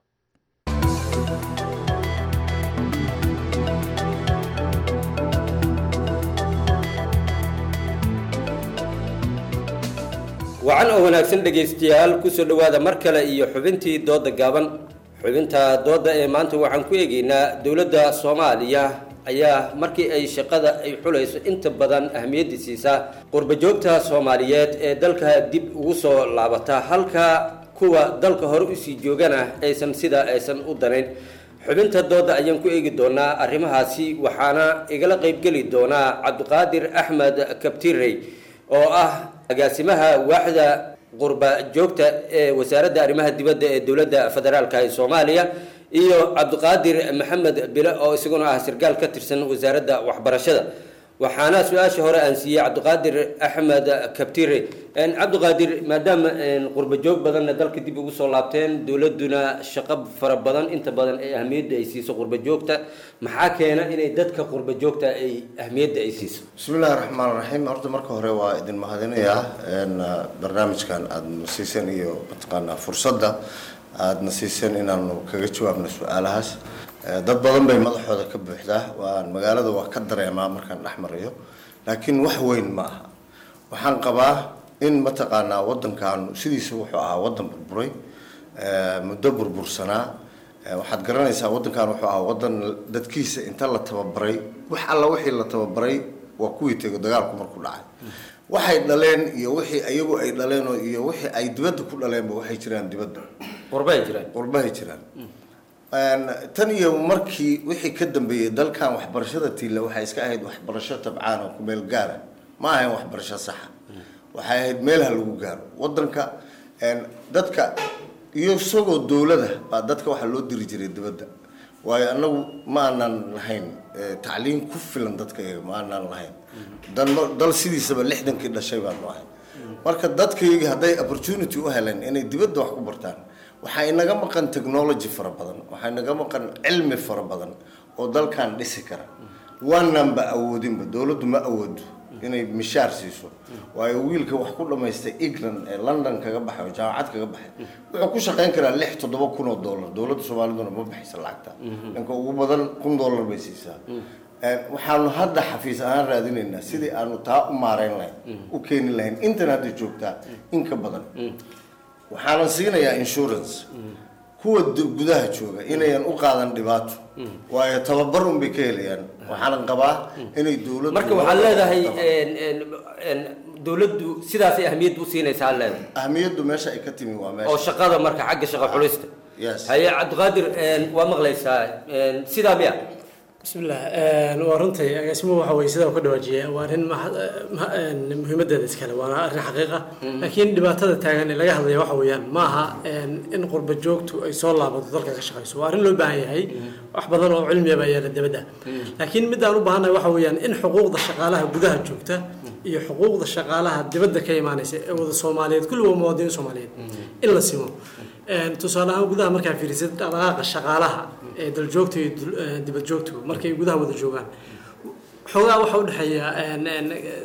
wacan oo wanaagsan dhegaystayaal kusoo dhowaada mar kale iyo xubintii dooda gaaban xubinta dooda ee maanta waxaan ku eegaynaa dowladda soomaaliya ayaa markii ay shaqada ay xulayso inta badan ahmiyadda siisaa qurbajoogta soomaaliyeed ee dalka dib ugu soo laabata halka kuwa dalka hore usii joogana aysan sidaa aysan u danayn xubinta dooda ayaan ku eegi doonaa arrimahaasi waxaana igala qaybgeli doonaa cabdiqaadir axmed kabtirey oo ah agaasimaha waaxda qurba joogta ee wasaaradda arrimaha dibadda ee dowladda federaalka ee soomaaliya iyo cabdiqaadir maxamed bile oo isaguna ah sarkaal ka tirsan wasaaradda waxbarashada waxaana su-aasha hore aan siiyey cabdiqaadir axmed kabtire cabdiqaadir maadaama qurba joog badanna dalka dib ugu soo laabteen dowladuna shaqo fara badan inta badan ee ahmiyadda ay siiso qurba joogta maxaa keena inay dadka qurba joogta ay ahmiyadda ay siiso bismillahi raxmaan raxiim horta marka hore waa idin mahadinayaa barnaamijkan aada siiseen iyo mataqaanaa fursadda aadna siiseen inaanu kaga jawaabno su-aalahaas dad badan bay madaxooda ka buuxdaa waan magaalada waa ka dareemaa markaan dhex marayo laakiin wax weyn ma aha waxaan qabaa in mataqaanaa wadankan sidiisa wuxuu ahaa wadan burburay muddo burbursanaa waxaad garanaysaa wadankan wuxuu ahaa wadan dadkiisa inta la tababaray wax alla wixii la tababaray waa kuwii tego dagaalku markuu dhacay waxay dhaleen iyo wixii ayagu ay dhaleen oo iyo wixii ay dibadda ku dhaleenba waxay jiraan dibadda qurbahay jiraan qurbahay jiraan tan iyo markii wixii ka dambeeyey dalkan waxbarashada tiila waxay iska ahayd waxbarasho tabcaan oo ku meel gaara ma ahayn waxbarasho saxa waxay ahayd meel ha lagu gaaro wadanka dadka iyo isagoo dowlada baa dadka waxaa loo diri jiray dibadda waayo annagu ma aanan lahayn tacliim ku filan dadka iyaga ma aanan lahayn dal- dal sidiisaba lixdankii dhashay baanu ahay marka dadkayga hadday opportunity u heleen inay dibadda wax ku bartaan waxaa inaga maqan technology fara badan waxaa inaga maqan cilmi fara badan oo dalkan dhisi kara waananba awoodinba dowladdu ma awoodo inay mishaar siiso waayo wiilka wax ku dhamaystay england ee london kaga baxay oo jaamacad kaga baxay wuxuu ku shaqayn karaa lix toddoba kun oo dollar dowladda soomaaliduna ma baxaysa lacagta ninka ugu badan kun dollar bay siisaa waxaanu hadda xafiis ahaan raadinaynaa sidii aanu taa u maareyn lahayn u keeni lahayn intan hadda joogtaa in ka badan waxaanan siinayaa insurance kuwa d- gudaha jooga inayan u qaadan dhibaato waayo tababar un bay ka helayaan waxaanan qabaa inay dowladdu marka waxaad leedahay een, een, een, dowladdu sidaasay ahmiyad u siinaysaa leedahay ahmiyaddu meesha ay ka timi waa meesha oo shaqada marka xagga shaqa xulista Yes. haye cabdiqaadir een, waa maqlaysaa een, sidaa miya bismillah waa runtii agaasimuhu waxa weye sidaa uu ka dhawaajiya waa arrin ma- ma- een, muhiimadeeda iskale waana arrin xaqiiqa laakiin dhibaatada taagan ee laga hadlaya waxa weeyaan maaha een, in qurba joogtu ay soo laabato dalka ka shaqayso waa arrin loo baahan yahay wax badan oo cilmiyaba yaala dibadda laakiin midaan u baahannahay waxa weeyaan in xuquuqda shaqaalaha gudaha joogta iyo xuquuqda shaqaalaha dibadda ka imaanaysa ee wada soomaaliyeed kulli waa muwaadiniin soomaaliyeed in la simo Een, tusaale ahaan gudaha markaa fiirisid dhaqdhaqaaqa shaqaalaha ee daljoogta iyo dul- ee dibad joogtu markay gudaha wada joogaan xoogaa waxa u dhexeeya een, een,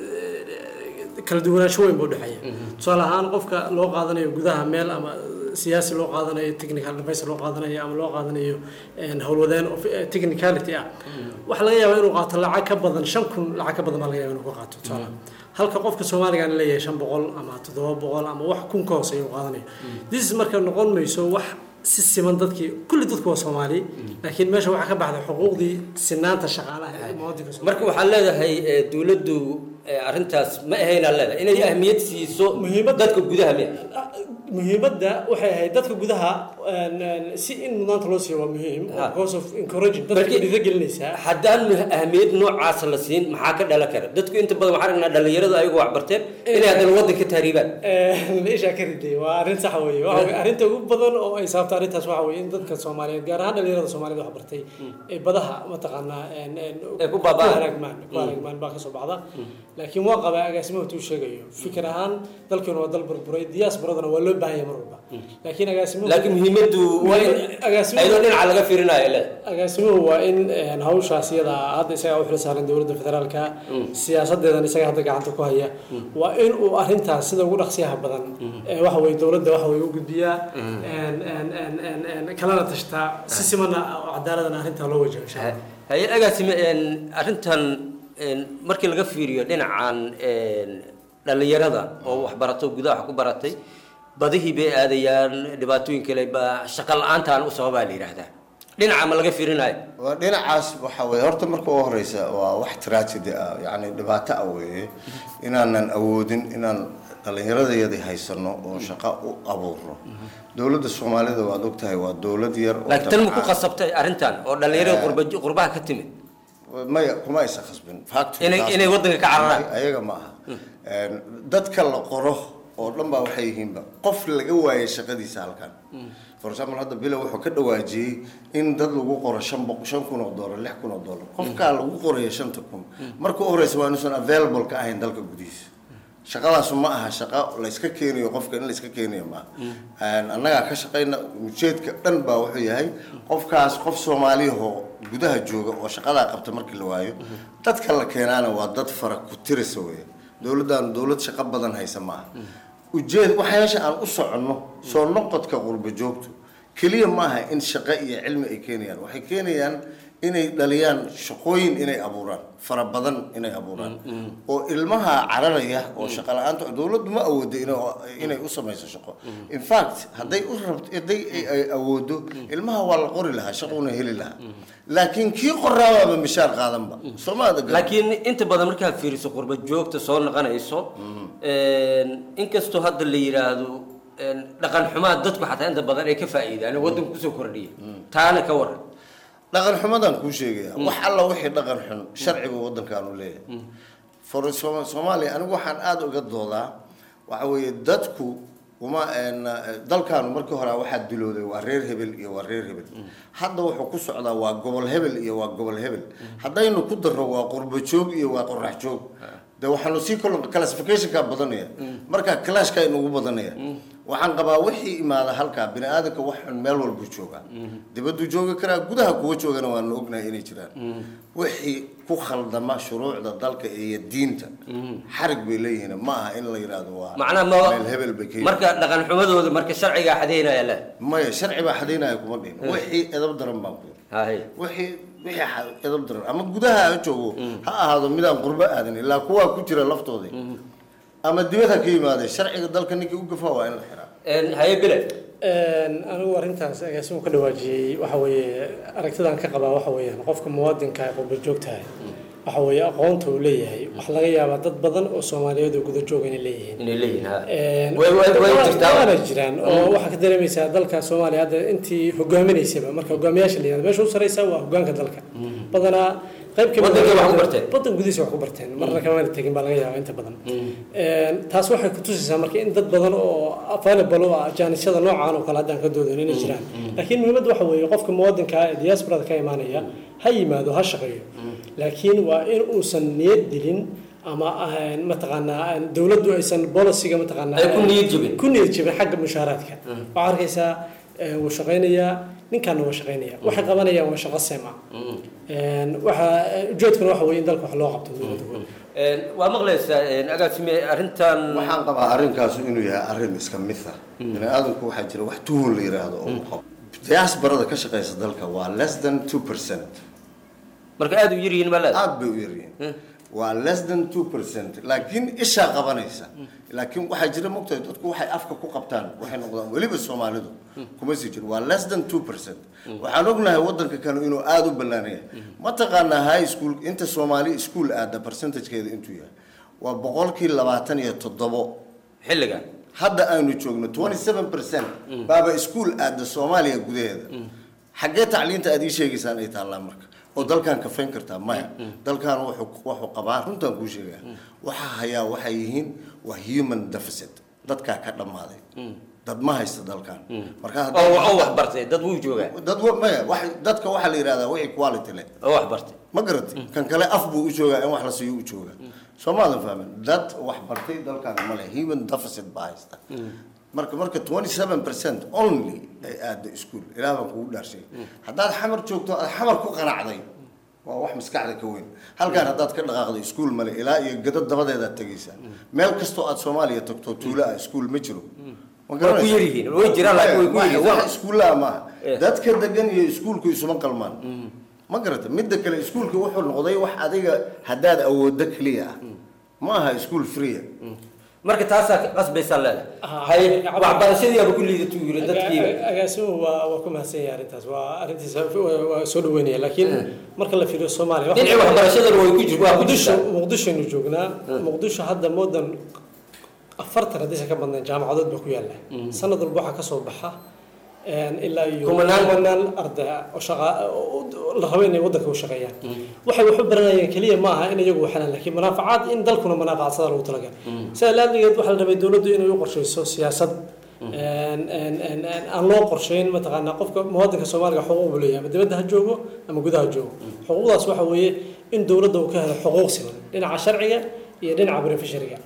eh, kala duwanaansho weyn buu dhexeeya tusaale ahaan qofka loo qaadanayo gudaha meel ama siyaasi loo qaadanayo technical advisor loo qaadanayo ama loo qaadanayo een, howlwadeen of eh, technicality ah waxaa laga yaabaa inuu qaato lacag ka badan shan kun lacag ka badan baa laga yaabaa inuu ka qaato tusaale halka qofka soomaaliga leeyahay shan boqol ama toddoba boqol ama wax kun ka hooseeya uu qaadanayo this marka noqon mayso wax si siman dadkii kulli dadku waa soomaali laakiin meesha waxaa ka baxday xuquuqdii sinaanta shaqaalaha ee muwaadinka marka waxaad leedahay ee, dowladdu ee, arrintaas ma ahaynaa leedahay inay ahmiyad siiso dadka gudaha miya muhiimadda waxay ahayd dadka gudaha een, een, si in mudnaanta loo siiyo waa muhiim because of encouraging dadka Markii- dhiirigelinaysaa haddaan mu- ahmiyad noocaasa la siin maxaa ka dhalan kara dadku inta badan waxaan aragnaa dhalinyaradu ayagu wax barteen inay haddana waddanka tahriibaan meeshaa ka riday waa arrin sax weeye Waxa weeye, arrinta ugu badan oo ay sababto arrintaas waxa weeye in dadka soomaaliyeed gaar ahaan dhalinyarada soomaaliyeed wax bartay ee badaha mataqaanaa een, een, Ee ku baaba'aan. halaagmaan ku halaagmaan baa kasoo baxda laakiin waa qabaa agaasimaha tuu sheegayo fikir ahaan dalkeenu waa dal burburay diasporadana waa loo baahan yahay mar walba laakiin agaasimuhu laakiin muhiimaddu waa in agaasimuhu ayadoo dhinaca laga fiirinayo le agaasimuhu waa in een, hawshaas iyada ah, hadda isagaa u xil saaran dowladda federaalka siyaasadeedan isaga hadda gacanta ku haya waa in uu arrintaas sida ugu dhaqsiyaha badan ee waxa weye dowladda waxa weye u gudbiyaa een, een, een, een, een, kalana tashtaa si simana oo cadaaladana arrintaa loo wajaho insha allah haye agaasime een, arrintan een, markii laga fiiriyo dhinacan een, dhalinyarada oo wax barato gudaha wax ku baratay badihii bay aadayaan dhibaatooyin kale baa shaqa la-aantaan u sababaa la yidhaahdaa dhinaca ma laga fiirinayo waa dhinacaas waxa weye horta marka ugu horeysa waa wax tragedy ah yacni dhibaato ah weeye inaanan awoodin inaan dhallinyaradayadii haysano oo shaqo u abuurno dowladda soomaalida waad ogtahay waa dowlad yar oo laakiin tan ma ku dabcan- qasabtay arrintan oo dhalinyarada qurba- qurbaha ka timid maya kuma aysan khasbin Factory Inay- taas inay ma- waddanka ka cararaan. ayaga ma aha Een, dadka la qoro oo dhan baa waxay yihiinba qof laga waayay shaqadiisa halkan for example hadda bilo wuxuu ka dhawaajiyey in dad lagu qoro shan boq shan kun oo dollar lix kun oo dollar qofkaa lagu qoraya shanta kun marka u horeysa waa inuusan available ka ahayn dalka gudihiisa shaqadaasu ma aha shaqo la iska keenayo qofka in la iska keenayo ma aha annagaa ka shaqayna ujeedka dhan baa wuxuu yahay qofkaas qof soomaaliyahoo gudaha jooga oo shaqadaa qabta markii la waayo dadka la keenaana waa dad fara ku tirisa weeye dowladdan dowlad shaqo badan haysa ma aha ujeed waxa meesha aan u soconno soo noqodka qurba joogto keliya ma aha in shaqo iyo cilmi ay keenayaan waxay keenayaan inay dhaliyaan shaqooyin inay abuuraan fara badan inay abuuraan oo ilmaha cararaya oo shaqo la-aanta dowladdu ma awoodo ina- inay u samayso shaqo in fact hadday u rabto hadday ay- ay awoodo ilmaha waa la qori lahaa shaquna heli lahaa laakiin kii qoraabaaba mishaar qaadanba soomaada laakiin inta badan markaad fiiriso qurba joogta soo noqonayso inkastoo hadda la yidhaahdo dhaqan xumaa dadku xataa inta badan ay ka faa'iidaan oo waddanka kusoo kordhiya taana ka waran dhaqan xumadaan kuu sheegaya wax alla wixii dhaqan xun sharciga waddankaanu leeyahay for Soma- soomaaliya anigu waxaan aada uga doodaa waxa weeye dadku uma een, dalkaanu markii hore waxaa dilooday waa reer hebel iyo waa reer hebel hadda wuxuu ku socdaa waa gobol hebel iyo waa gobol hebel haddaynu ku darro waa qurbo joog iyo waa qorax joog de waxaanu sii kol classificationka badanaya marka clashka inugu badanaya waxaan qabaa wixii imaada halkaa bini aadamka wax xun meel walbuu joogaa dibaduu joogi karaa gudaha kuwa joogana waanu ognahay inay jiraan wixii ku khaldama shuruucda dalka iyo diinta xarig bay leeyihiin ma aha in la yidhaahdo waa macnaha ma meel hebel bay ka marka dhaqan xumadooda marka sharcigaa xadeynaya le maya sharci baa xadaynaya kuma dhihin Mm. wixii edab daran baan ku hay wixii wixii xa- edab daran ama gudaha ha joogo ha ahaado midaan qurbo aadan ilaa kuwaa ku jira laftoodii ama dibad ha ka yimaadee sharciga dalka ninkii u gafaa waa in la xiraa haye bile anigu arrintaas agaasimu ka dhawaajiyey waxa weeye aragtidan ka qabaa waxa weeyaan qofka muwaadinka ee qurba joogtahay waxa weeye aqoonta uu leeyahay wax laga yaabaa dad badan oo soomaaliyeed oo guda jooga inay leeyihiin inay leeyihiin ha Een, way way way jirtaa waana jiraan oo waxaa ka dareemaysaa dalka soomaaliya hadda intii hogaaminaysaba marka hogaamiyaasha la yihahdo meesha u sareysa waa hogaanka dalka badanaa qayb ka mid Waddankay ah- wax ku barteen. waddan gudihiisa wax ku barteen marna kamana tegin baa laga yaabaa inta badan Een, taas waxay ku tusaysaa marka in dad badan oo available u ah jaanisyada noocaan oo kale haddaan ka doodan inay jiraan laakiin muhiimadda waxa weeye qofka muwaadinka ah ee diasporada ka imaanaya ha yimaado ha shaqeeyo laakiin waa in uusan niyad dilin ama aan mataqaanaa aan dowladdu aysan bolisiga mataqaanaa Ay ku niyad jabin. ku niyad jabin xagga mushaaraadka waxaa arkaysaa eh, wuu shaqaynayaa ninkaana waa shaqaynaya waxay qabanayaan waa shaqo seema waxa ujeedkuna waxa weeye in dalka wax loo qabto dowladda waa maqlaysaa agaasime arrintan waxaan qabaa arrinkaasu inuu yahay arrin iska mid ah bini aadamku waxaa jira wax tuhun la yiraahdo oo qabo diasporada ka shaqeysa dalka waa less than two percent marka aada u yaryihiin ma leedahay aad bay u yaryihiin waa less than two percent laakiin ishaa qabanaysa laakiin waxaa jira mogtahay dadku waxay afka ku qabtaan waxay noqdaan weliba soomaalidu kuma sii jiro waa less than two percent waxaan ognahay wadanka kale inuu aada u ballaanaya mataqaanaa high school inta soomaali school aada percentagekeeda intuu yahay waa boqolkii labaatan iyo toddobo xilligan hadda aynu joogno twenty seven percent baaba school aada soomaaliya gudaheeda xaggee tacliinta aad ii sheegaysaan ay taallaa marka oo dalkan kafayn kartaa maya dalkan wuxuu wuxuu qabaa runtaan kuu sheegaa waxaa hayaa waxay yihiin waa human deficit dadkaa ka dhammaaday dad ma haysta dalkan marka oo oo wax bartay dad wuu joogaa dad wa- maya wax dadka waxaa la yidhahdaa wixii quality leh oo wax bartay ma garatay kan kale af buu u joogaa in wax la siiyo u joogaa soo maadan fahmin dad wax bartay dalkan ma leh human deficit baa haysta marka marka 27 percent only ay aada iskuul ilaah baan kugu dhaarshay haddaad xamar joogto aad xamar ku qanacday waa wax maskaxda ka weyn halkaan haddaad ka dhaqaaqdo iskuul male ilaa iyo gado dabadeedaad tegaysaa meel kastoo aad soomaaliya tagto tuulo ah iskuul ma jiro Ma Way ku garanaysaa? yar yihiin, way jiraan, laakiin way ku yar yihiin. wax iskuullaha maaha Eh. dadka degan iyo iskuulku isuma qalmaan ma garata midda kale iskuulka wuxuu noqday wax adiga haddaad awooddo keliya ah ma aha iskuul free marka taasaa qasbaysaa leedahay hay waxbarashadii aaba ku liidatuu yiri dadkiiba agaasimuhu waa waa ku mahadsan yahay arrintaas waa arrintiisa waa waa soo dhaweynaya laakiin marka la fiiriyo soomaaliya waxa- Dhinaca waxbarashadana way ku jir- waa ku muqdisho jirtaa. muqdishoaynu joognaa muqdisho hadda moodan afartan haddaysan ka badnayn jaamacadood baa ku yaalla sanad walba waxaa kasoo baxa een, ilaa iyo Kumanaan. kumanaan arday ah oo shaqa oo- oo la rabo inay waddanka u shaqeeyaan waxay wax u baranayeen keliya ma aha in iyagu waxalaan laakiin manaafacaad in dalkuna manaafacadsada lagu talagalay sidaa laaligeed waxaa la rabay dowladdu inay u qorshayso siyaasad een, een, een, een, aan loo qorshayn mataqaanaa qofka muwaadinka soomaaliga xuquuq buu leeyahay ama dibadda ha joogo ama gudaha ha joogo xuquuqdaas waxa weeye in dowladda uu ka helo xuquuq siman dhinaca sharciga iyo dhinaca beneficiaryga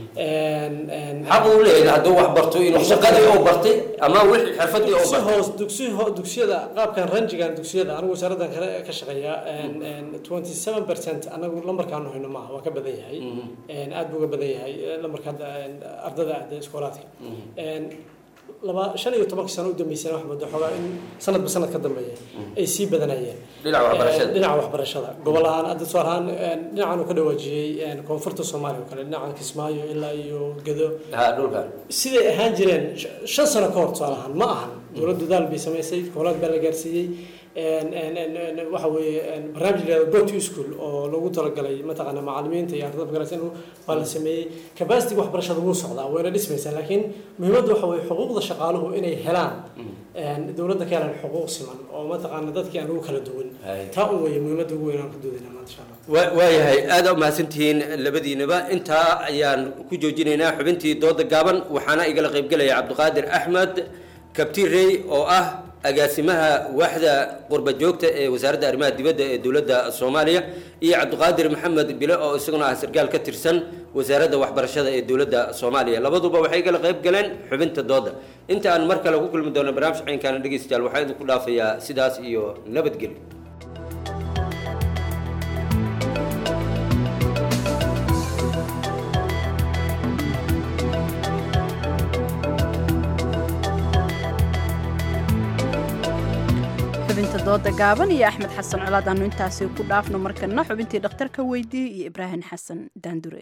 xaq uu leeyahay hadduu wax barto inuu shaqadii oo bartay ama wixii xirfadii oo dugsi bartay hoos dugsi ho- dugsiyada qaabkan ranjigan dugsiyada anigu wasaaraddan kale ka shaqeeya twenty seven percent anagu lambarkaanu hayno maaha waa ka badan yahay Een, aad buu uga badan yahay eh, lambarka hadda een, ardada ahda iskoolaadka Een, laba shan iyo tobankii sano u dambeysana wax moodaa xoogaa in sanadba sanad ka dambeeya ay sii badanayeen Dhinaca waxbarashada. Eh, dhinaca waxbarashada gobol ahaan hadda tusaale ahaan eh, dhinacan uu ka dhawaajiyey eh, koonfurta soomaaliya oo kale dhinacan kismaayo ilaa iyo gedo ha dhulkan siday ahaan jireen sh- shan sano ka hor tusaale ahaan ma ahan dowladdu daal bay samaysay goboleed baa la gaarsiiyey En- en- en- en- waxa weeye en, barnaamij la yihahdo go to school oo lagu talagalay mataqaana macalimiinta iyo ardada magaraysan baa la sameeyey capacity waxbarashada wuu socdaa wayna dhismaysaa laakiin muhiimaddu waxa weeye xuquuqda shaqaaluhu inay helaan en, dowladda ka helaan xuquuq siman oo mataqaana dadkii aan ugu kala duwan taa un weeye muhiimadda ugu weyn aan ku doodayna maanta insha allah Wa- waayahay aad u mahadsantihiin labadiinaba intaa ayaan ku joojinaynaa xubintii dooda gaaban waxaana igala qaybgelaya cabdiqaadir axmed kabtirey oo ah agaasimaha waaxda qurba joogta ee wasaaradda arrimaha dibadda ee dowladda soomaaliya iyo cabdiqaadir maxamed bile oo isaguna ah sarkaal ka tirsan wasaaradda waxbarashada ee dowladda soomaaliya labaduba waxay igala qayb galeen xubinta dooda inta aan mar kale ku kulmi doono barnaamij caynkaana dhegeystayaal waxaa idinku dhaafayaa sidaas iyo nabadgelyo xubinta dooda gaaban iyo axmed xasan colaad aanu intaasi ku dhaafno markana xubintii dhakhtarka weydii iyo ibraahim xasan daandure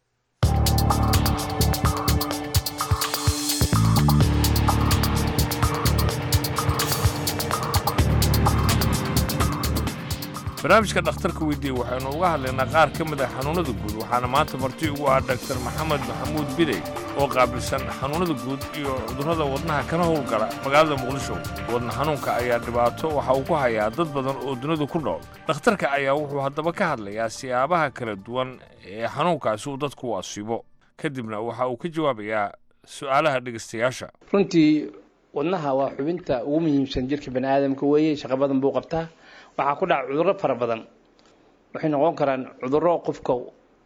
barnaamijka dhakhtarka weydiiye waxaynu uga hadlaynaa qaar ka mid ah xanuunnada guud waxaana maanta marti ugu ah dhaktar maxamed maxamuud bidey oo qaabilsan xanuunnada guud iyo cudurrada wadnaha kana howlgala magaalada muqdisho wadna xanuunka ayaa dhibaato waxa uu ku hayaa dad badan oo dunidu ku nool dhakhtarka ayaa wuxuu haddaba ka hadlayaa siyaabaha kala duwan ee xanuunkaasi uu dadku u asiibo kadibna waxa uu ka jawaabayaa su'aalaha dhegaystayaasha runtii wadnaha waa xubinta ugu muhiimsan jirka bani aadamka weeye shaqo badan buu qabtaa waxaa ku dhaca cudurro fara badan waxay noqon karaan cudurro qofka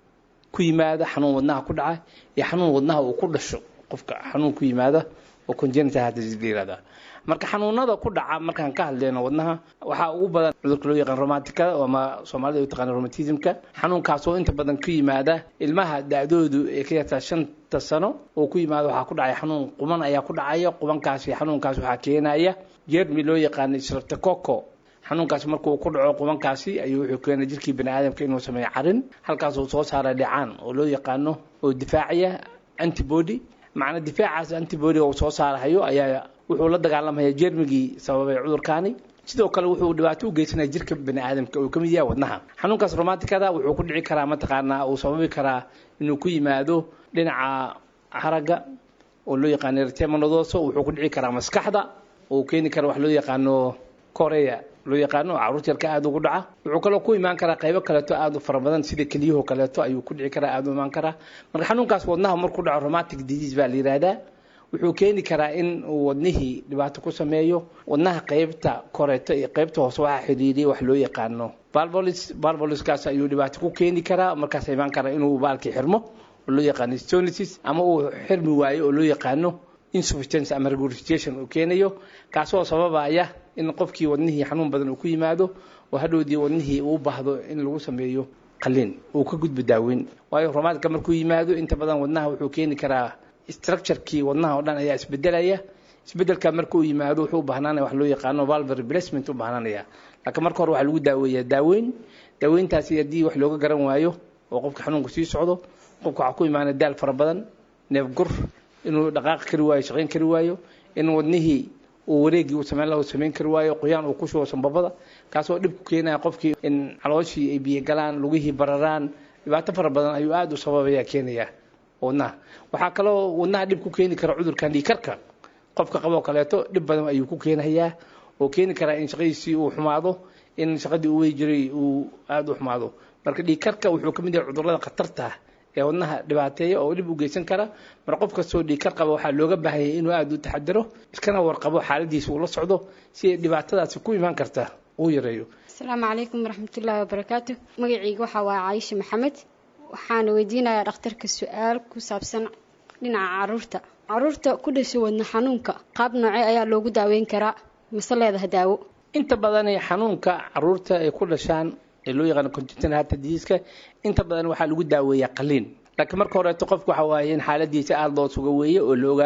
ku yimaada xanuun wadnaha ku dhaca iyo xanuun wadnaha uu ku dhasho qofka xanuun ku yimaada oo congenital heart disease la yirahdaa marka xanuunada ku dhaca markaan ka hadlayno wadnaha waxaa ugu badan cudurka loo yaqaan romanticada ama soomaalida u taqaana romatismka xanuunkaas oo inta badan ku yimaada ilmaha da-doodu ee ka yartaa shanta sano oo ku yimaada waxaa ku dhacaya xanuun quman ayaa ku dhacaya qubankaasi xanuunkaas waxaa keenaya jermi loo yaqaano streptococo xanuunkaas markuu ku dhaco qubankaasi ayuu wuxuu keenay jirkii bani aadamka inuu sameeyo carin halkaas uu soo saara dhicaan oo loo yaqaano oo difaacaya antibody macna difaacaas antibody uu soo saarahayo ayaa wuxuu la dagaalamaya jermigii sababay cudurkaani sidoo kale wuxuu dhibaato u geysanaya jirka bani aadamka uu kamid yahay wadnaha xanuunkaas romanticada wuxuu ku dhici karaa mataqaanaa uu sababi karaa inuu ku yimaado dhinaca haragga oo loo yaqaano erythemanodoso wuxuu ku dhici karaa maskaxda oo keeni kara wax loo yaqaano korea loo yaqaano oo carruurta yarka aada ugu dhaca wuxuu kaloo ku imaan karaa qaybo kaleeto aada u fara badan sida keliyahoo kaleeto ayuu ku dhici karaa aada u imaan karaa marka xanuunkaas wadnaha markuu dhaco romantic disease baa la yidhaahdaa wuxuu keeni karaa in uu wadnihii dhibaato ku sameeyo wadnaha qaybta koreeto iyo qaybta hoose waxaa xidhiiriya wax loo yaqaano valvolis valvoliskaas ayuu dhibaato ku keeni karaa markaas imaan karaa inuu baalkii xirmo oo loo yaqaano stonisis ama uu xirmi waayo oo loo yaqaano insufficiency ama regurgitation uu keenayo kaasoo sababaya in qofkii wadnihii xanuun badan uu ku yimaado oo hadhowdii wadnihii uu baahdo in lagu sameeyo qalliin uu ka gudbo daaweyn waayo romaadka markuu yimaado inta badan wadnaha wuxuu keeni karaa structurekii wadnaha oo dhan ayaa isbedelaya isbedelka marka uu yimaado wuxuu u baahnanaya wax loo yaqaano valve replacement u baahnanaya laakiin marka hore waxaa lagu daaweeyaa daaweyn daaweyntaasi haddii wax looga garan waayo oo qofka xanuunku sii socdo qofka waxaa ku imaanaya daal fara badan neef gur inuu dhaqaaqi kari waayo shaqayn kari waayo in wadnihii uu wareegii uu samayn laha uu samayn kari waayo qoyaan uu ku shubo sanbabada kaasoo dhib ku keenaya qofkii in calooshii ay biyo galaan lugihii bararaan dhibaato fara badan ayuu aada u sababaya keenaya wadnaha waxaa kaloo wadnaha dhib ku keeni kara cudurkan dhiikarka qofka qaboo kaleeto dhib badan ayuu ku keenayaa oo keeni karaa in shaqadiisii uu xumaado in shaqadii uu wey jiray uu aada u xumaado marka dhiikarka wuxuu ka mid yahay cudurrada khatarta ee wadnaha dhibaateeya oo dhib u geysan kara mar qof kastoo dhiikar qaba waxaa looga baahanyay inuu aada u taxadaro iskana warqabo xaaladiisa uu la socdo si ay dhibaatadaasi ku imaan karta uu yareeyo asalaamu calaykum waraxmatullaahi wabarakaatu magacayga waxaa waaye caayisha maxamed waxaana weydiinayaa dhakhtarka su-aal ku saabsan dhinaca caruurta caruurta ku dhasha wadna xanuunka qaab noocee ayaa loogu daaweyn karaa mase leedaha daawo inta badan ee xanuunka caruurta ay ku dhashaan ee loo yaqaano congenital heart disease inta badan waxaa lagu daaweeyaa qaliin laakiin marka horeeto qofku waxa waaye in xaaladiisa aada loo suga weeye oo la ogaado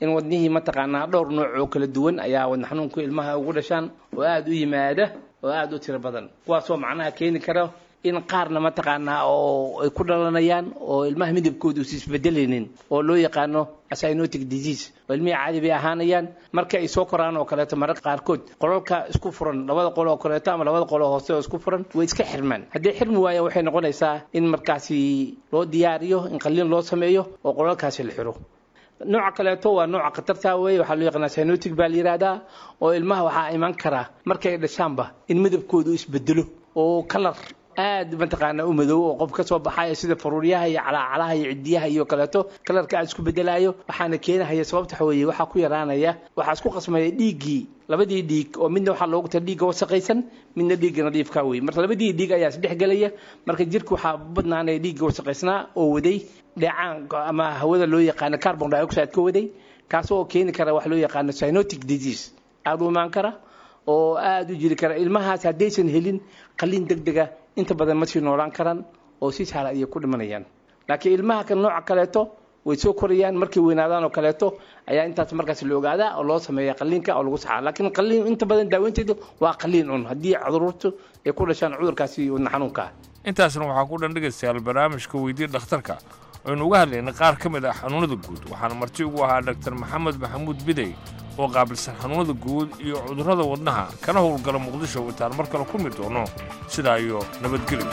in wadnihii mataqaanaa dhowr nooc oo kala duwan ayaa wadna xanuunku ilmaha ugu dhashaan oo aada u yimaada oo aada u tiro badan kuwaasoo macnaha keeni kara in qaarna mataqaanaa oo ay ku dhalanayaan oo ilmaha midabkooda uusa isbedelaynin oo loo yaqaano cyanotic disease oo ilmihii caadi bay ahaanayaan marka ay soo koraan oo kaleeto mararka qaarkood qolalka isku furan labada qolo oo kaleeto ama labada qolo hoose oo isku furan way iska xirmaan haddii xirmi waaya waxay noqonaysaa in markaasi loo diyaariyo in qalliin loo sameeyo oo qolalkaasi la xiro nooca kaleeto waa nooca khatarta weeye waxaa loo yaqaanaa cyanotic baa la yidhaahdaa oo ilmaha waxaa iman kara markay dhashaanba in midabkoodu isbedelo oo kalar aad mataqaanaa u madow oo qof ka soo baxaya sida faruuryaha iyo calaacalaha iyo cidiyaha iyo kaleeto kalarka aad isku bedelayo waxaana keenahaya sababta waxa weeye waxaa ku yaraanaya waxaa isku qasmaya dhiiggii labadii dhiig oo midna waxaa loogu tala dhiigga wasaqaysan midna dhiigga nadiifka wey marka labadii dhiig ayaa isdhex gelaya marka jirka waxaa badnaanaya dhiigga wasaqaysnaa oo waday dheecaan ama hawada loo yaqaano carbon dioxide ka waday kaasoo keeni kara wax loo yaqaano cyanotic disease aada u imaan kara oo aada u jiri kara ilmahaas haddaysan helin qalliin deg dega inta badan ma sii noolaan karaan oo si sahla ayay ku dhimanayaan laakiin ilmaha kan nooca kaleeto way soo korayaan markay weynaadaan oo kaleeto ayaa intaas markaas la ogaadaa oo loo sameeya qalliinka oo lagu saxaa laakiin qalliin inta badan daaweynteedu waa qalliin un haddii cudurtu ay ku dhashaan cudurkaasi wadna xanuunka ah intaasna waxaa ku dhan dhegaystayaal barnaamijka weydii dhakhtarka aynu uga hadlaynay qaar ka mid ah xanuunada guud waxaana marti ugu ahaa dhaktar maxamed maxamuud bidey oo qaabilsan xanuunada guud iyo cudurrada wadnaha kana howlgala muqdisho intaan mar kale kulmi doono sidaa iyo nabadgelyo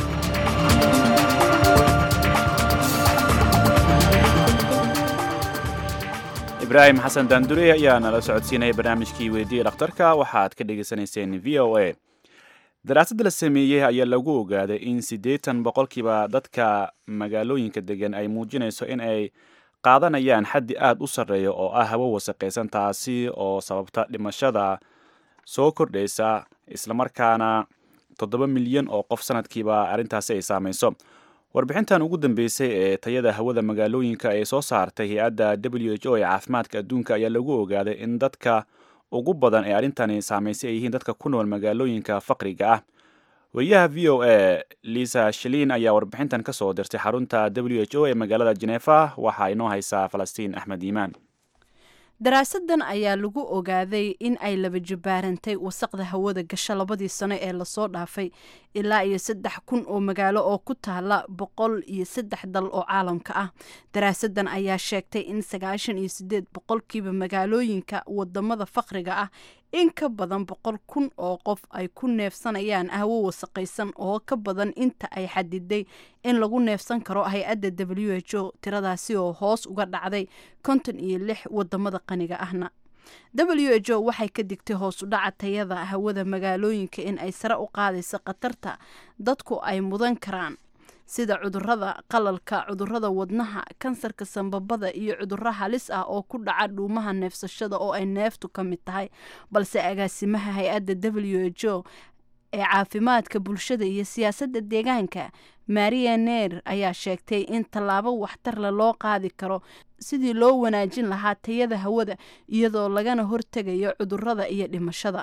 ibraahim xasan daandure ayaa nala socodsiinaya barnaamijkii weydiiya dhakhtarka waxaad ka dhegaysanayseen v o a daraasad la sameeyey ayaa lagu ogaaday in siddeetan boqolkiiba dadka magaalooyinka degan ay muujinayso in ay qaadanayaan xaddi aada u sarreeya oo ah hawo wasaqaysan taasi oo sababta dhimashada soo kordhaysa islamarkaana toddoba milyan oo qof sanadkiiba arrintaasi ay saamayso warbixintan ugu dambeysay ee tayada hawada magaalooyinka ay soo saartay hay-adda w h o ee caafimaadka adduunka ayaa lagu ogaaday in dadka ugu badan ee arrintani saamaysay ay yihiin dadka ku nool magaalooyinka faqriga ah wariyaha v o a lisa shiliin ayaa warbixintan ka soo dirtay xarunta w h o ee magaalada jenefa waxaa inoo haysaa falastiin axmed iimaan daraasadan ayaa lagu ogaaday in ay laba jabbaarantay wasaqda hawada gasho labadii sano ee lasoo dhaafay ilaa iyo saddex kun oo magaalo oo ku taala boqol iyo saddex dal oo caalamka ah daraasadan ayaa sheegtay in sagaashan iyo sideed boqolkiiba magaalooyinka wadamada faqriga ah in ka badan boqol kun oo qof ay ku neefsanayaan hawo wasaqaysan oo ka badan inta ay xadiday in lagu neefsan karo hay-adda w h o tiradaasi oo hoos uga dhacday konton iyo lix wadamada qaniga ahna w h o waxay ka digtay hoos u dhaca tayada hawada magaalooyinka in ay sare u qaadayso khatarta dadku ay mudan karaan sida cudurada qalalka cudurada wadnaha kansarka sambabada iyo cuduro halis ah oo ku dhaca dhuumaha neefsashada oo ay neeftu ka mid tahay balse agaasimaha hay-adda w h o ee caafimaadka bulshada iyo siyaasadda deegaanka maria neer ayaa sheegtay in tallaabo waxtarle loo qaadi karo sidii loo wanaajin lahaa tayada hawada iyadoo lagana hortegayo cudurada iyo dhimashada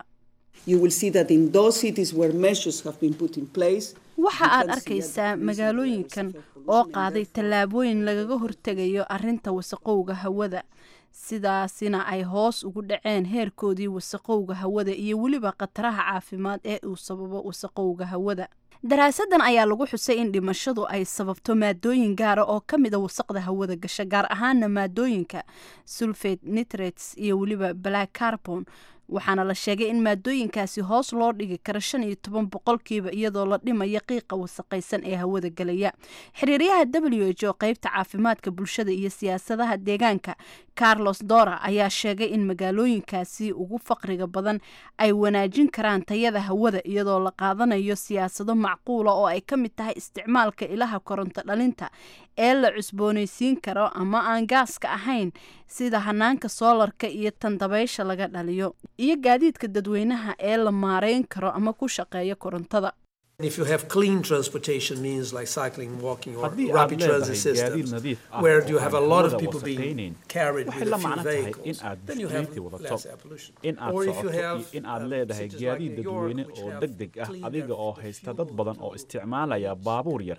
waxa aad arkaysaa magaalooyinkan oo qaaday tallaabooyin lagaga hortegayo arinta wasaqowga hawada sidaasina ay hoos ugu dhaceen heerkoodii wasaqowga hawada iyo weliba khataraha caafimaad ee uu sababo wasaqowga hawada daraasadan ayaa lagu xusay in dhimashadu ay sababto maadooyin gaara oo ka mida wasaqda hawada gasha gaar ahaana maadooyinka sulfate nitrates iyo weliba black carbon waxaana la sheegay in maadooyinkaasi hoos loo dhigi karo shan iyo toban boqolkiiba iyadoo la dhimayo qiiqa wasaqaysan ee hawada gelaya xiriiryaha w h o qeybta caafimaadka bulshada iyo siyaasadaha deegaanka carlos dora ayaa sheegay in magaalooyinkaasi ugu faqriga badan ay wanaajin karaan tayada hawada iyadoo la qaadanayo siyaasado macquula oo ay ka mid tahay isticmaalka ilaha koronto dhalinta ee la cusboonaysiin karo ama aan gaaska ahayn sida hanaanka soolarka iyo tan dabaysha laga dhaliyo iyo gaadiidka dadweynaha ee la maareyn karo ama ku shaqeeya korontada If you have clean transportation means like cycling, walking, or haddii aad rapid transit leedahay gaadiid systems, nadiif ah where oo you have a aan lot of hawada people being wasaqaynayn, carried waxay with la a few macno tahay in vehicles, aad then you have bishkiliiti wadato less air pollution. in aad Or if you socoto iyo have in aad leedahay gaadiid dadweyne oo deg deg ah adiga oo haysta dad badan oo isticmaalaya baabuur yar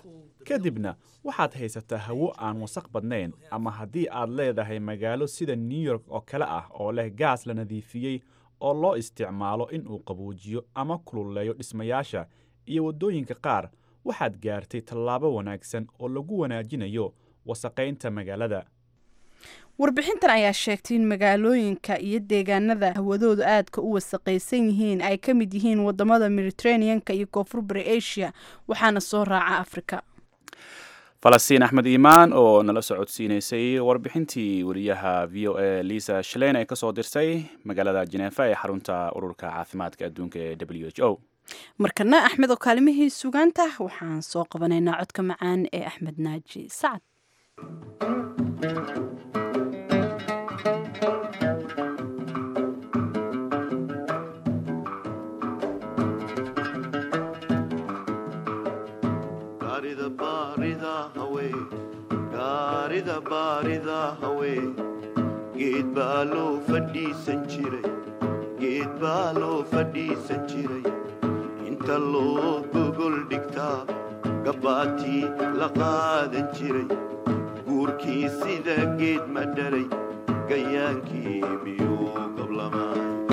kadibna waxaad haysataa hawo aan wasaq badnayn ama haddii aad leedahay magaalo sida new york oo kale ah oo leh gaas la nadiifiyey oo loo isticmaalo in uu qaboojiyo ama kululeeyo dhismayaasha iyo waddooyinka qaar waxaad gaartay tallaabo wanaagsan oo lagu wanaajinayo wasaqaynta magaalada warbixintan ayaa sheegtay in magaalooyinka iyo deegaanada hawadoodu aadka u wasaqaysan yihiin ay ka mid yihiin wadamada mediterraneanka iyo koonfur bari asia waxaana soo raaca afrika falastiin axmed iimaan oo nala socodsiinaysay warbixintii wariyaha v o a lisa shaleyn ay kasoo dirsay magaalada jeneefa ee xarunta ururka caafimaadka adduunka ee w h o markana axmed oo kaalimihii sugaanta waxaan soo qabanaynaa codka macaan ee axmed naaji sacad gaarida baarida hawe gaarida baarida hawe geed baa loo fadhiisan jiray geed baa loo fadhiisan jiray inta loo gogol dhigtaa gabbaatii la qaadan jiray guurkii sida geed ma dharay gayaankii miyuu gablamaa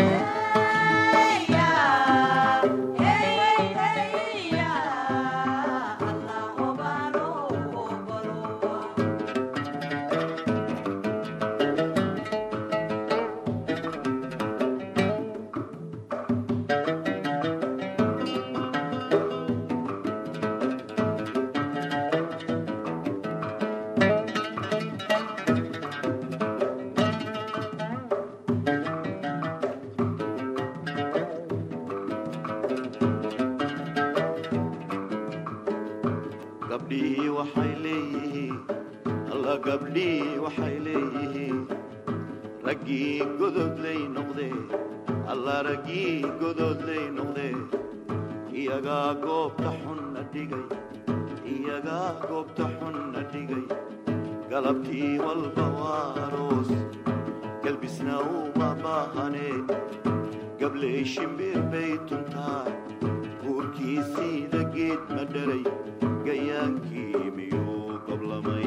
gabdhihii waxay leeyihiin alla gabdhihii waxay leeyihiin raggii gododlay noqdee alla raggii gododlay noqdee iyagaa goobta xunna dhigay iyagaa goobta xunna dhigay galabtii walba waa aroos galbisna uma baahanee gabley shimbir bay tuntaa guurkii siida geed ma dharay gayaankii miyuu goblamay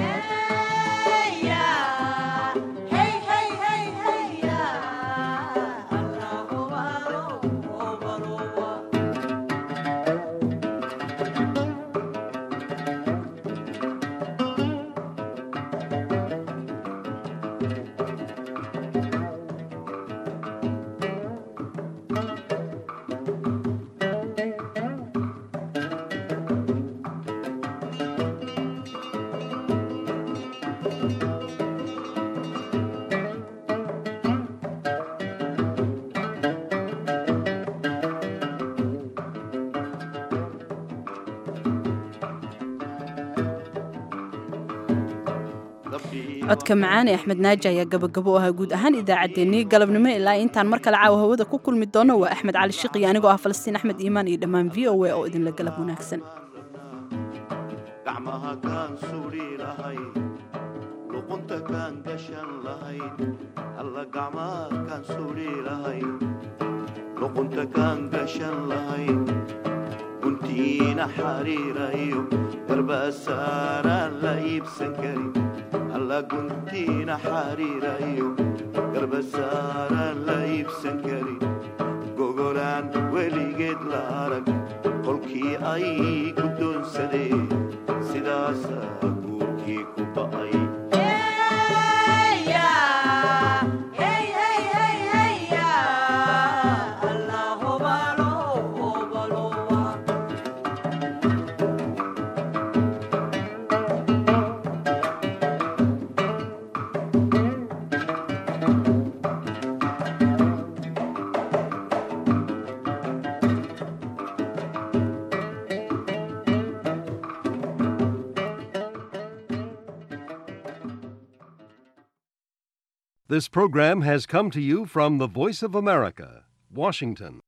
codka macaan ee axmed naaji ayaa gabagabo u ahaa guud ahaan idaacaddeenii galabnimo ilaa intaan mar kale caawa hawada ku kulmi doono waa axmed cali shiqiyo anigoo ah falastiin axmed iimaan iyo dhammaan v o a oo idinla galab wanaagsan gacmaha kaan suudhi lahayn luqunta kaan gashan lahayn alla gacmaha kaan suudhi lahayn luqunta kaan gashan lahayn guntiina xariirayo garbasaaraan la iibsan karin alla guntiina xariirayo garbasaaraan la iibsan karin gogolaan weligeed la arag kolkii ay guddoonsadeen sidaasaa guurkii ku ba'ay This program has come to you from the Voice of America, Washington.